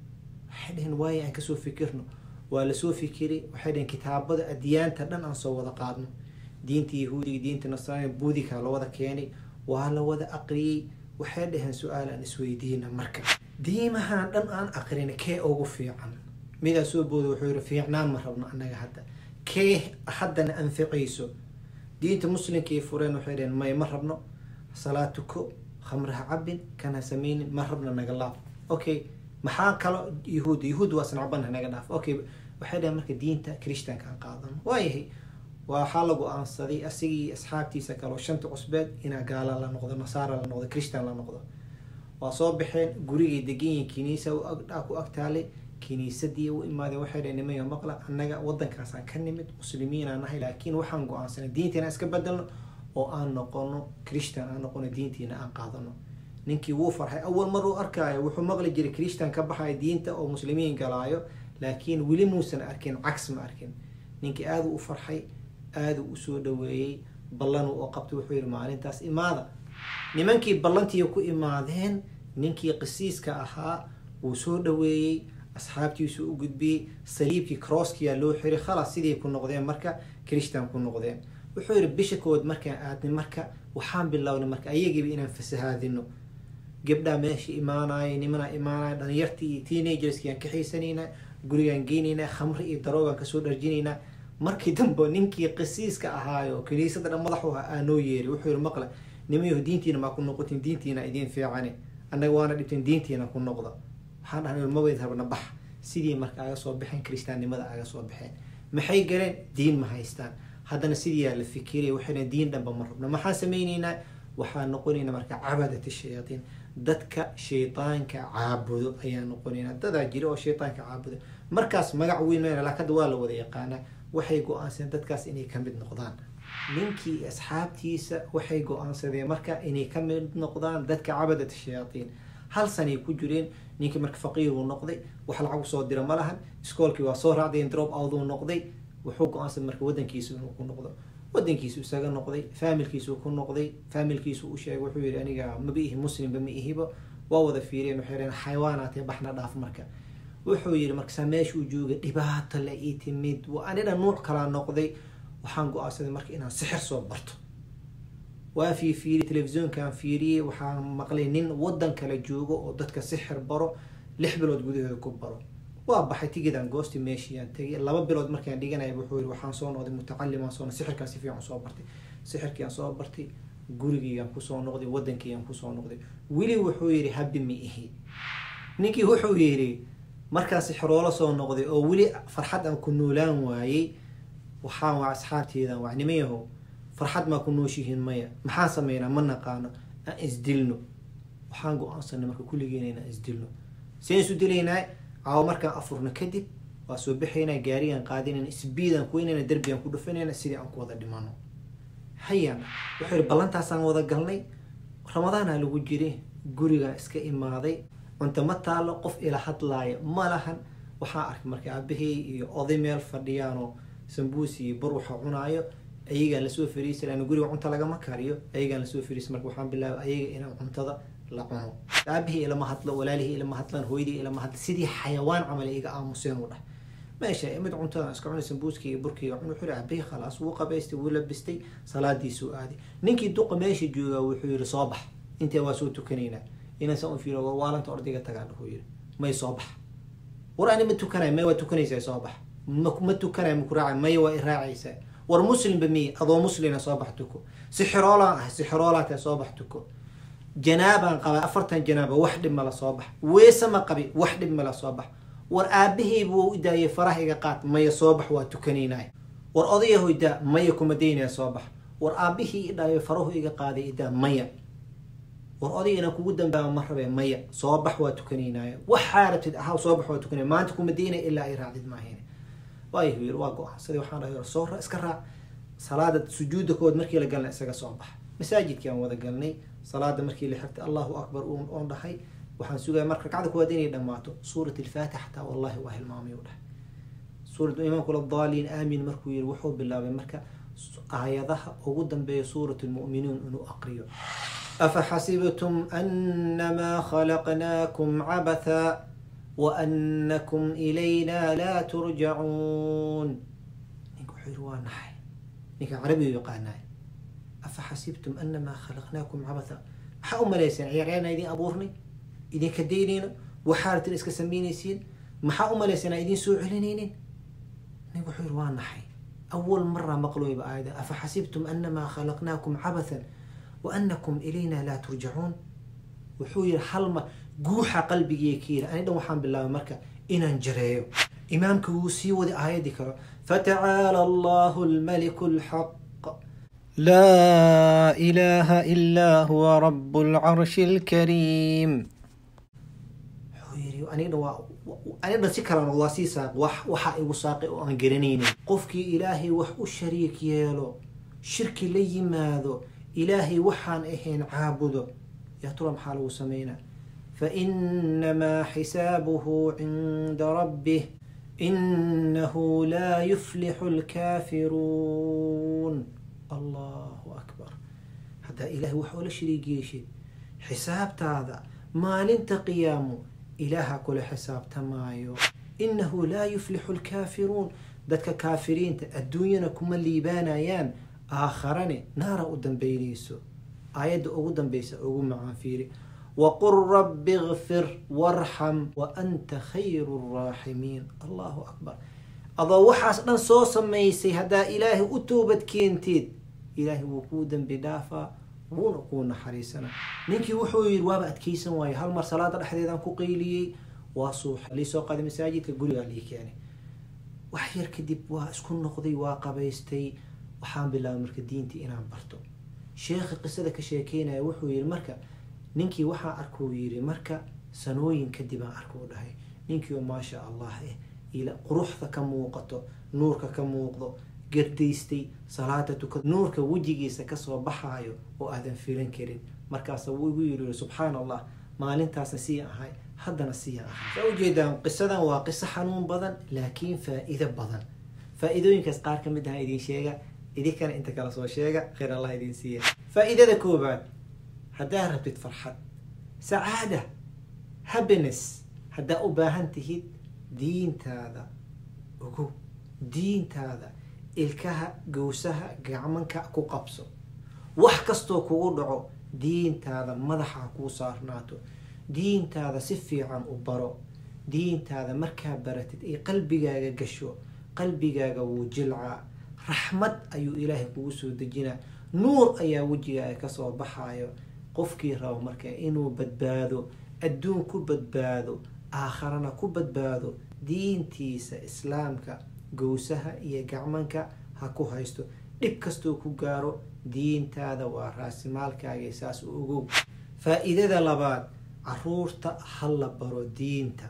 waxay dhaheen waayo aan kasoo fikirno waa lasoo fikiray waxay dhaheen kitaabada adyaanta dhan aan soo wada qaadno diinta yahuudiga diinta nasraaniga buudikaa la wada keenay waa la wada aqriyey waxay dhaheen su-aal aan isweydiina marka diimahaan dhan aan aqrin kee ugu fiican midaa soo booda wuxuu yihi fiicnaan ma rabno annaga hadda kee haddana anficayso diinta muslimkay fureen waxay dhaheen may ma rabno salaad tuko khamraha cabin kana sameynin ma rabno naga laab okay maxaa kalo yahuud yahuud waa snacbana naga dhaaf okay waxay dhaheen marka diinta christianka aan qaadano waayahay waxaa la go-aansaday asigii asxaabtiisa kaleo shanta cusbeed inaa gaala la noqdo nasaara la noqdo christian la noqdo waa soo baxeen gurigay deganyihin kiniisa ku agtaalay kiniisadii u imaadeen waxay dhaheen nimaya maqla annaga wadankaasaan ka nimid muslimiinaan nahay laakiin waxaan go-aansanay diintiina iska bedelno oo aan noqono christian aan noqono diintiina aan qaadano ninkii wuu farxay awal mar uu arkaayo wuxuu maqli jiray christian ka baxayo diinta oo muslimiin galaayo laakiin weli muusan arkin cags ma arkin ninkii aada u farxay aada u usoo dhaweeyey ballan oo qabtay wuxuu yihi maalintaas imaada nimankii ballantii ku imaadeen ninkii qisiiska ahaa wuu soo dhaweeyey asxaabtiisu u gudbiyey saliibkii crosskiyaa loo xiray khalas sidii ku noqdeen marka christian ku noqdeen wuxuu yihi bisha kood markaan aadnay marka waxaan bilownay marka ayagiiba inaan fasahaadino gabdhaa meesha imaanaya nimanaa imaanaya dhalinyartii iyo teenagerskii aan kaxaysanayna gurigaan geynaynaa khamri iyo daroogaan kasoo dharjinaynaa markii dambe ninkii qisiiska ahaayo kiniisada dhan madaxu ahaa aa noo yeeray wuxuu yihi maqle nimayahu diintiina maa ku noqotin diintiina idiin fiicane annaga waana dhibteen diintiina ku noqda waxaan dhahnay maweyd rabna bax sidii marka aga soo baxeen kristaannimada aga soo baxeen maxay galeen diin ma haystaan haddana sidiiyaa la fikiraya waxay dhahen diin dhanba ma rabno maxaan sameyneynaa waxaan noqonaynaa marka cabadat shayaaiin dadka shaydaanka caabudo ayaan noqonaynaa dadaa jira oo shaydaanka caabudo markaas magac weyn mayna laakiin hadda waa la wada yaqaanaa waxay go-aansadeen dadkaas inay ka mid noqdaan ninkii asxaabtiisa waxay go-aansadeen marka inay ka mid noqdaan dadka cabadat shayaaiin hal sanay ku jireen ninkii marka faqiir uu noqday wax lacag usoo dira ma lahan iskoolkii waa soo raacdeen drop out uu noqday wuxuu go-aansaday marka wadankiisa inuu ku noqdo wadankiisu isaga noqday faamilkiisu ku noqday faamilkiisu u sheegay wuxuu yihi aniga maba ihi muslimba ma ihiba waa wada fiireen waxay dhaheen xayawaanaatee baxna dhaaf marka wuxuu yihi markasaa meeshuu joogay dhibaato la ii timid waa anina nuuc kalaa noqday waxaan go-aansaday marka inaan sixir soo barto waa fii fiiri telefisyoonkaan fiiriyey waxaan maqlay nin wadan kale joogo oo dadka sixir baro lix bilood gudaheeda ku baro waa baxay tigidaan goosti meeshiiyaan tegay laba bilood markaan dhiganaya wuxuu yiri waxaan soo noqday mutacalimaan soo sixirkaan si fiican soo bartay sixirkiiaan soo bartay gurigiyaan kusoo noqday wadankiyaan kusoo noqday weli wuxuu yidhi habi mi ihi ninkii wuxuu yidhi markaan sixiroola soo noqday oo weli farxad aan ku noolaan waayey waxaan waa asxaabteedan waa nimayahow farxad maa ku nooshihiin maya maxaan sameynaa ma naqaano aan isdilno waxaan go-aansanay marka kulligeena inaan isdilno seen isu dilaynaa caawo markaan afurno kadib waa soo baxaynaa gaarigaan qaadinayna isbiidaan kuweynayna derbigaan ku dhufanayna sidii aan ku wada dhimano hayaan wuxuu yihi ballantaasaan wada galnay ramadaanaa lagu jiri gurigaan iska imaaday cunto ma taalo qof ila hadlaaya ma lahan waxaan arkay marka aabahey iyo oday meel fadhiyaanoo sambuus iyo bur waxa cunaayo ayagaan lasoo fariisa lan guriga cunta lagama kariyo ayagaan lasoo fariisa marka waxaan bilaabay ayaga inaan cuntada la cuno aabahii ilama hadlo walaalihii ilama hadlan hooyadii ilama hadla sidii xayawaan camal iga aamuseen u dhah meesha mid cuntada iska cunay sambuuskii iyo burkiiga cun wuxuu aabahii khalaas wuu qabaystay wuu labistay salaadiisuu aaday ninkii duqa meesha joogaa wuxuu yihi soo bax intee waa soo tukanaynaa inaan u fiiro war waalanta ordayga tagaan wuxuu yihi may soo bax war ani ma tukanay may waa tukanaysaa soo bax ma tukanay maku raacay maya waa iraacaysaa war muslimba miy adoo muslina soo bax tuko sixiroolaan ahay sixiroolaan soo bax tuko janaabaan qaba afartan janaaba wax dhib mala soo bax weese ma qabi wax dhib mala soo bax war aabahey buu idaayay faraha iga qaad maya soo bax waa tukanaynay war odayaho idaa maya kuma daynaya soo bax war aabihii idhaayo farahu iga qaaday idaa maya war odayga inaan kugu dambaaba ma rabe maya soo bax waa tukanaynaayo waxaa rabtid ahaw soo bax waa tukanay maanta kuma daynaya ilaa ay raacdid maahayn waayahu yiri waa go-aansaday waxaan dhahay soo iska raac salaada sujuuda kood markii la galnay isaga soo bax masaajidkii aan wada galnay salaada markii la xigtay allahu akbar oon dhahay waxaan sugaya marka ragcada kuwaad inay dhammaato suurat alfaatix xataa wallahi waa hilmaamay u dhahay suurat imaamku ladaliin aamin markuu yiri wuxuu bilaabay marka aayadaha ugu dambeeya suurat lmu'miniin inuu aqriyo أفحسبتم أنما خلقناكم عبثا وأنكم إلينا لا ترجعون نيكو حيروان نحي نيكو عربي يقاناي أفحسبتم أنما خلقناكم عبثا maxaa u malayseen ciyaaryaana idin abuurnay idinka daynayno waxaartin iska samaynaysiin maxaa u malayseen aan idin soo celinaynin nin wuxuu yiri waa naxay awal mara maqlooyba aayada afaxasibtum anamaa khalaqnaakum cabathan waanakum ilayna laa turjacuun wuxuu yiri hal mar guuxa qalbigii ka yiri ani dhan waxaan bilaabay marka inaan jareeyo imaamka wuu sii wadi aayadii kale fatacaala allahu almaliku alxaq لا إله إلا هو رب العرش الكريم aniga si kalena waa sii saaq wax waxa igu saaqay oo aan garanaynin qofkii ilaahay wax u shariik yeelo shirki la yimaado ilaahay waxaan ahayn caabudo yaa tura maxaa lagu sameynaa fainamaa xisaabuhu cinda rabbih inahu laa yuflixu lkaafiruun allahu akbar haddaa ilaahay wax oola shariig yeeshid xisaabtaada maalinta qiyaamo ilaaha kula xisaabtamaayo inahu laa yuflixu lkaafiruun dadka kaafiriinta adduunyana kuma liibaanayaan aakharane naara u dambeynayso aayadda ugu dambeysa ugu macaan fiiri waqul rabbi ikfir warxam wa anta khayru raaximiin allahu akbar adoo waxaas dhan soo samaysay haddaa ilaahay u toobad keenteed ilaahay wuu kuu dambi dhaafaa wuuna kuu naxariisana ninkii wuxuu yiri waaba adkeysan waaye hal mar salaada dhexdeedaan ku qayliyey waa suuxa liisoo qaaday masaajidka gurigaa lii keenay wax yar kadib waa isku noqday waa qabaystay waxaan bilaabay marka diintii inaan barto sheekha qisada ka sheekeynaya wuxuu yiri marka ninkii waxaa arkuu yiri marka sanooyin kadib aan arkuu dhahay ninkii oo maasha allah eh quruxda ka muuqato nuurka ka muuqdo gardaystay salaada tukad nuurka wejigiisa kasoo baxaayo oo aadan filan karin markaasa wuu igu yiri subxaan allah maalintaasna sii ahay haddana sii ahay saa ujeedaan qisadan waa qiso xanuun badan laakiin faa-ido badan faa-idooyinkaas qaar ka mid aha idin sheega idinkana inta kala soo sheega khayr allah idin siiya faa-idada koobaad haddaa rabtid farxad sacaada happiness haddaa u baahan tihid diintaada ogow diintaada ilkaha gowsaha gacmanka ku qabso wax kastoo kugu dhaco diintaada madaxa ha kuu saarnaato diintaada si fiican u baro diintaada markaa baratid ay qalbigaaga gasho qalbigaaga wuu jilcaa raxmad ayuu ilaahay kugu soo dejinaa nuur ayaa wejigaaga kasoo baxayo qofkii rabo marka inuu badbaado adduun ku badbaado aakharana ku badbaado diintiisa islaamka gowsaha iyo gacmanka ha ku haysto dhib kastoo ku gaaro diintaada waa raasimaalkaaga saas u ogow faa-iidada labaad caruurta ha la baro diinta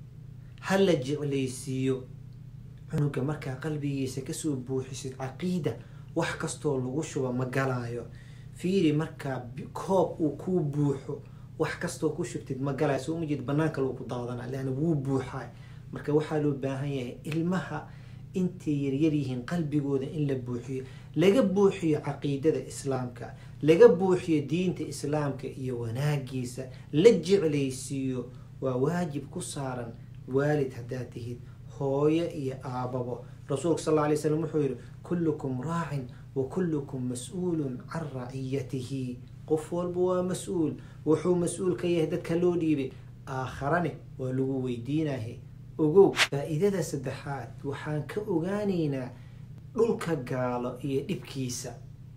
ha la jeclaysiiyo cunuga markaa qalbigiisa kasoo buuxisid caqiida wax kastoo lagu shuba ma galaayo fiiri markaa koob uu kuu buuxo wax kastoo ku shubtid ma galaayo soo ma jeed banaanka lagu daadana leana wuu buuxaa marka waxaa loo baahan yahay ilmaha intay yaryar yihiin qalbigooda in la buuxiyo laga buuxiyo caqiidada islaamka laga buuxiyo diinta islaamka iyo wanaagiisa la jeclaysiiyo waa waajib ku saaran waalid haddaad tihid hooyo iyo aababo rasuulka sal alla lay slam wuxuu yihi kullukum raacin wa kullukum mas-uulun can raciyatihi qof walba waa mas-uul wuxuu mas-uul ka yahay dadka loo dhiibay aakharane waa lagu weydiinahay ogow faa-iidada saddexaad waxaan ka ogaanaynaa dhulka gaalo iyo dhibkiisa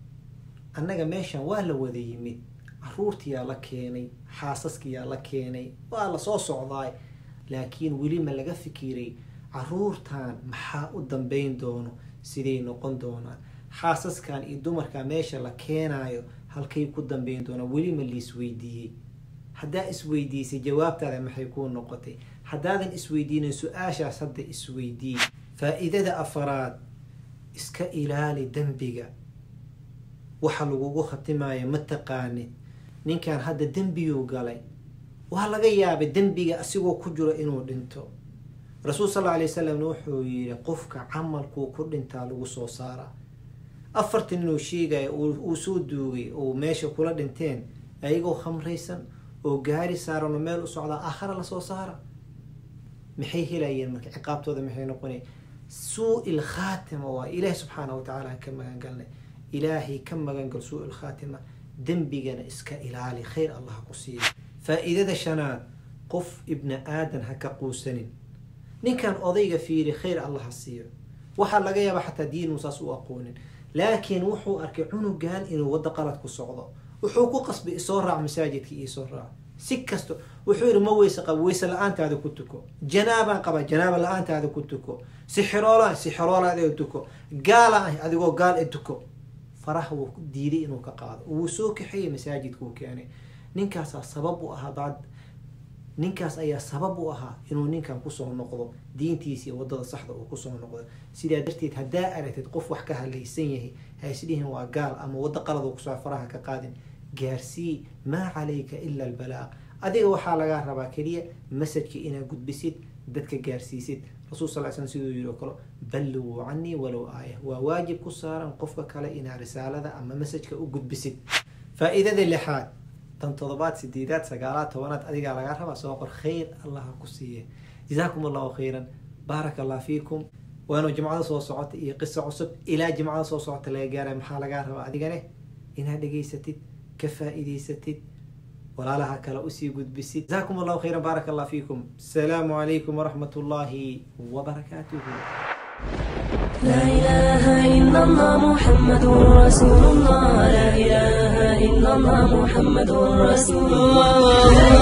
annaga meeshan waa la wada yimid caruurtiyaa la keenay xaasaskiyaa la keenay waa lasoo socdaay laakiin weli ma laga fikiray caruurtan maxaa u dambeyn doono siday noqon doonaan xaasaskan iyo dumarka meesha la keenayo halkay ku dambeyn doonaan weli ma liisweydiiyey haddaa isweydiisay jawaabtaada maxay kuu noqotay haddaadan isweydiinin su-aashaas hadda isweydiiy faa-iidada afaraad iska ilaali dembiga waxa lagugu khatimayo ma taqaanid ninkan hadda dembiyuu galay waa laga yaabay dembiga asigoo ku jiro inuu dhinto rasuul sal alla alay wasalamna wuxuu yihi qofka camalkuu ku dhintaa lagu soo saaraa afartan inuu sheegaya uu soo duugay oo meesha kula dhinteen ayagoo khamraysan oo gaari saaran oo meel u socdaa aakhara lasoo saara maxay helayeen marka ciqaabtooda maxay noqonay suu-il khaatima waa ilaahi subxaana wa tacaala ka magangalnay ilaahay ka magangal suu-il khaatima dembigana iska ilaali khayr allah ku siiya faa-iidada shanaad qof ibni aadan ha ka quusanin ninkan odayga fiiri khayr allah ha siiyo waxaa laga yaaba xataa diinuu saas u aqoonin laakiin wuxuu arkay cunugan inuu waddo qalad ku socdo wuxuu ku qasbay isoo raac masaajidka iisoo raac si kasto wuxuu yihi ma weyse qaba weyse la-aantaada ku tuko janaabaan qaba janaaba la-aantaada ku tuko sixiroola sixiroola adiga tuko gaala ah adigoo gaal e tuko faraha wuu diiday inuu ka qaado wuu soo kaxeeyey masaajidkuu keenay ninkaasaa sabab u ahaa bacd ninkaas ayaa sabab u ahaa inuu ninkan kusoo noqdo diintiisa iyo wadada saxda uu kusoo noqdo sidaa darteed haddaa aragtid qof wax ka halaysan yahay ha isdhihin waa gaal ama waddo qalad uu kusoo faraha ka qaadin gaarsii maa calayka ila albalaaq adiga waxaa lagaa rabaa keliya masajka inaad gudbisid dadka gaarsiisid rasul sal slam siduu yiri oo kale balliguu canii walow aaya waa waajib ku saaran qofka kale inaad risaalada ama masajka u gudbisid faa-iidada lixaad tan todobaad sideedaad sagaalaad tobanaad adigaa lagaa rabaa soo qor khayr allah ha ku siiye jazaakum allahu khayran baaraka allah fiikum waanu jimcada soo socota iyo qiso cusub ilaa jimcada soo socota laga gaaray maxaa lagaa rabaa adigane inaad dhegaysatid ka faa-iidaysatid walaalaha kale usii gudbisid jazaakum allahu khayran baaraka allah fiikum asalaamu calaykum waraxmat ullaahi wabarakaatuhu لا إله إلا الله محمد رسول الله لا إله إلا الله محمد رسول الله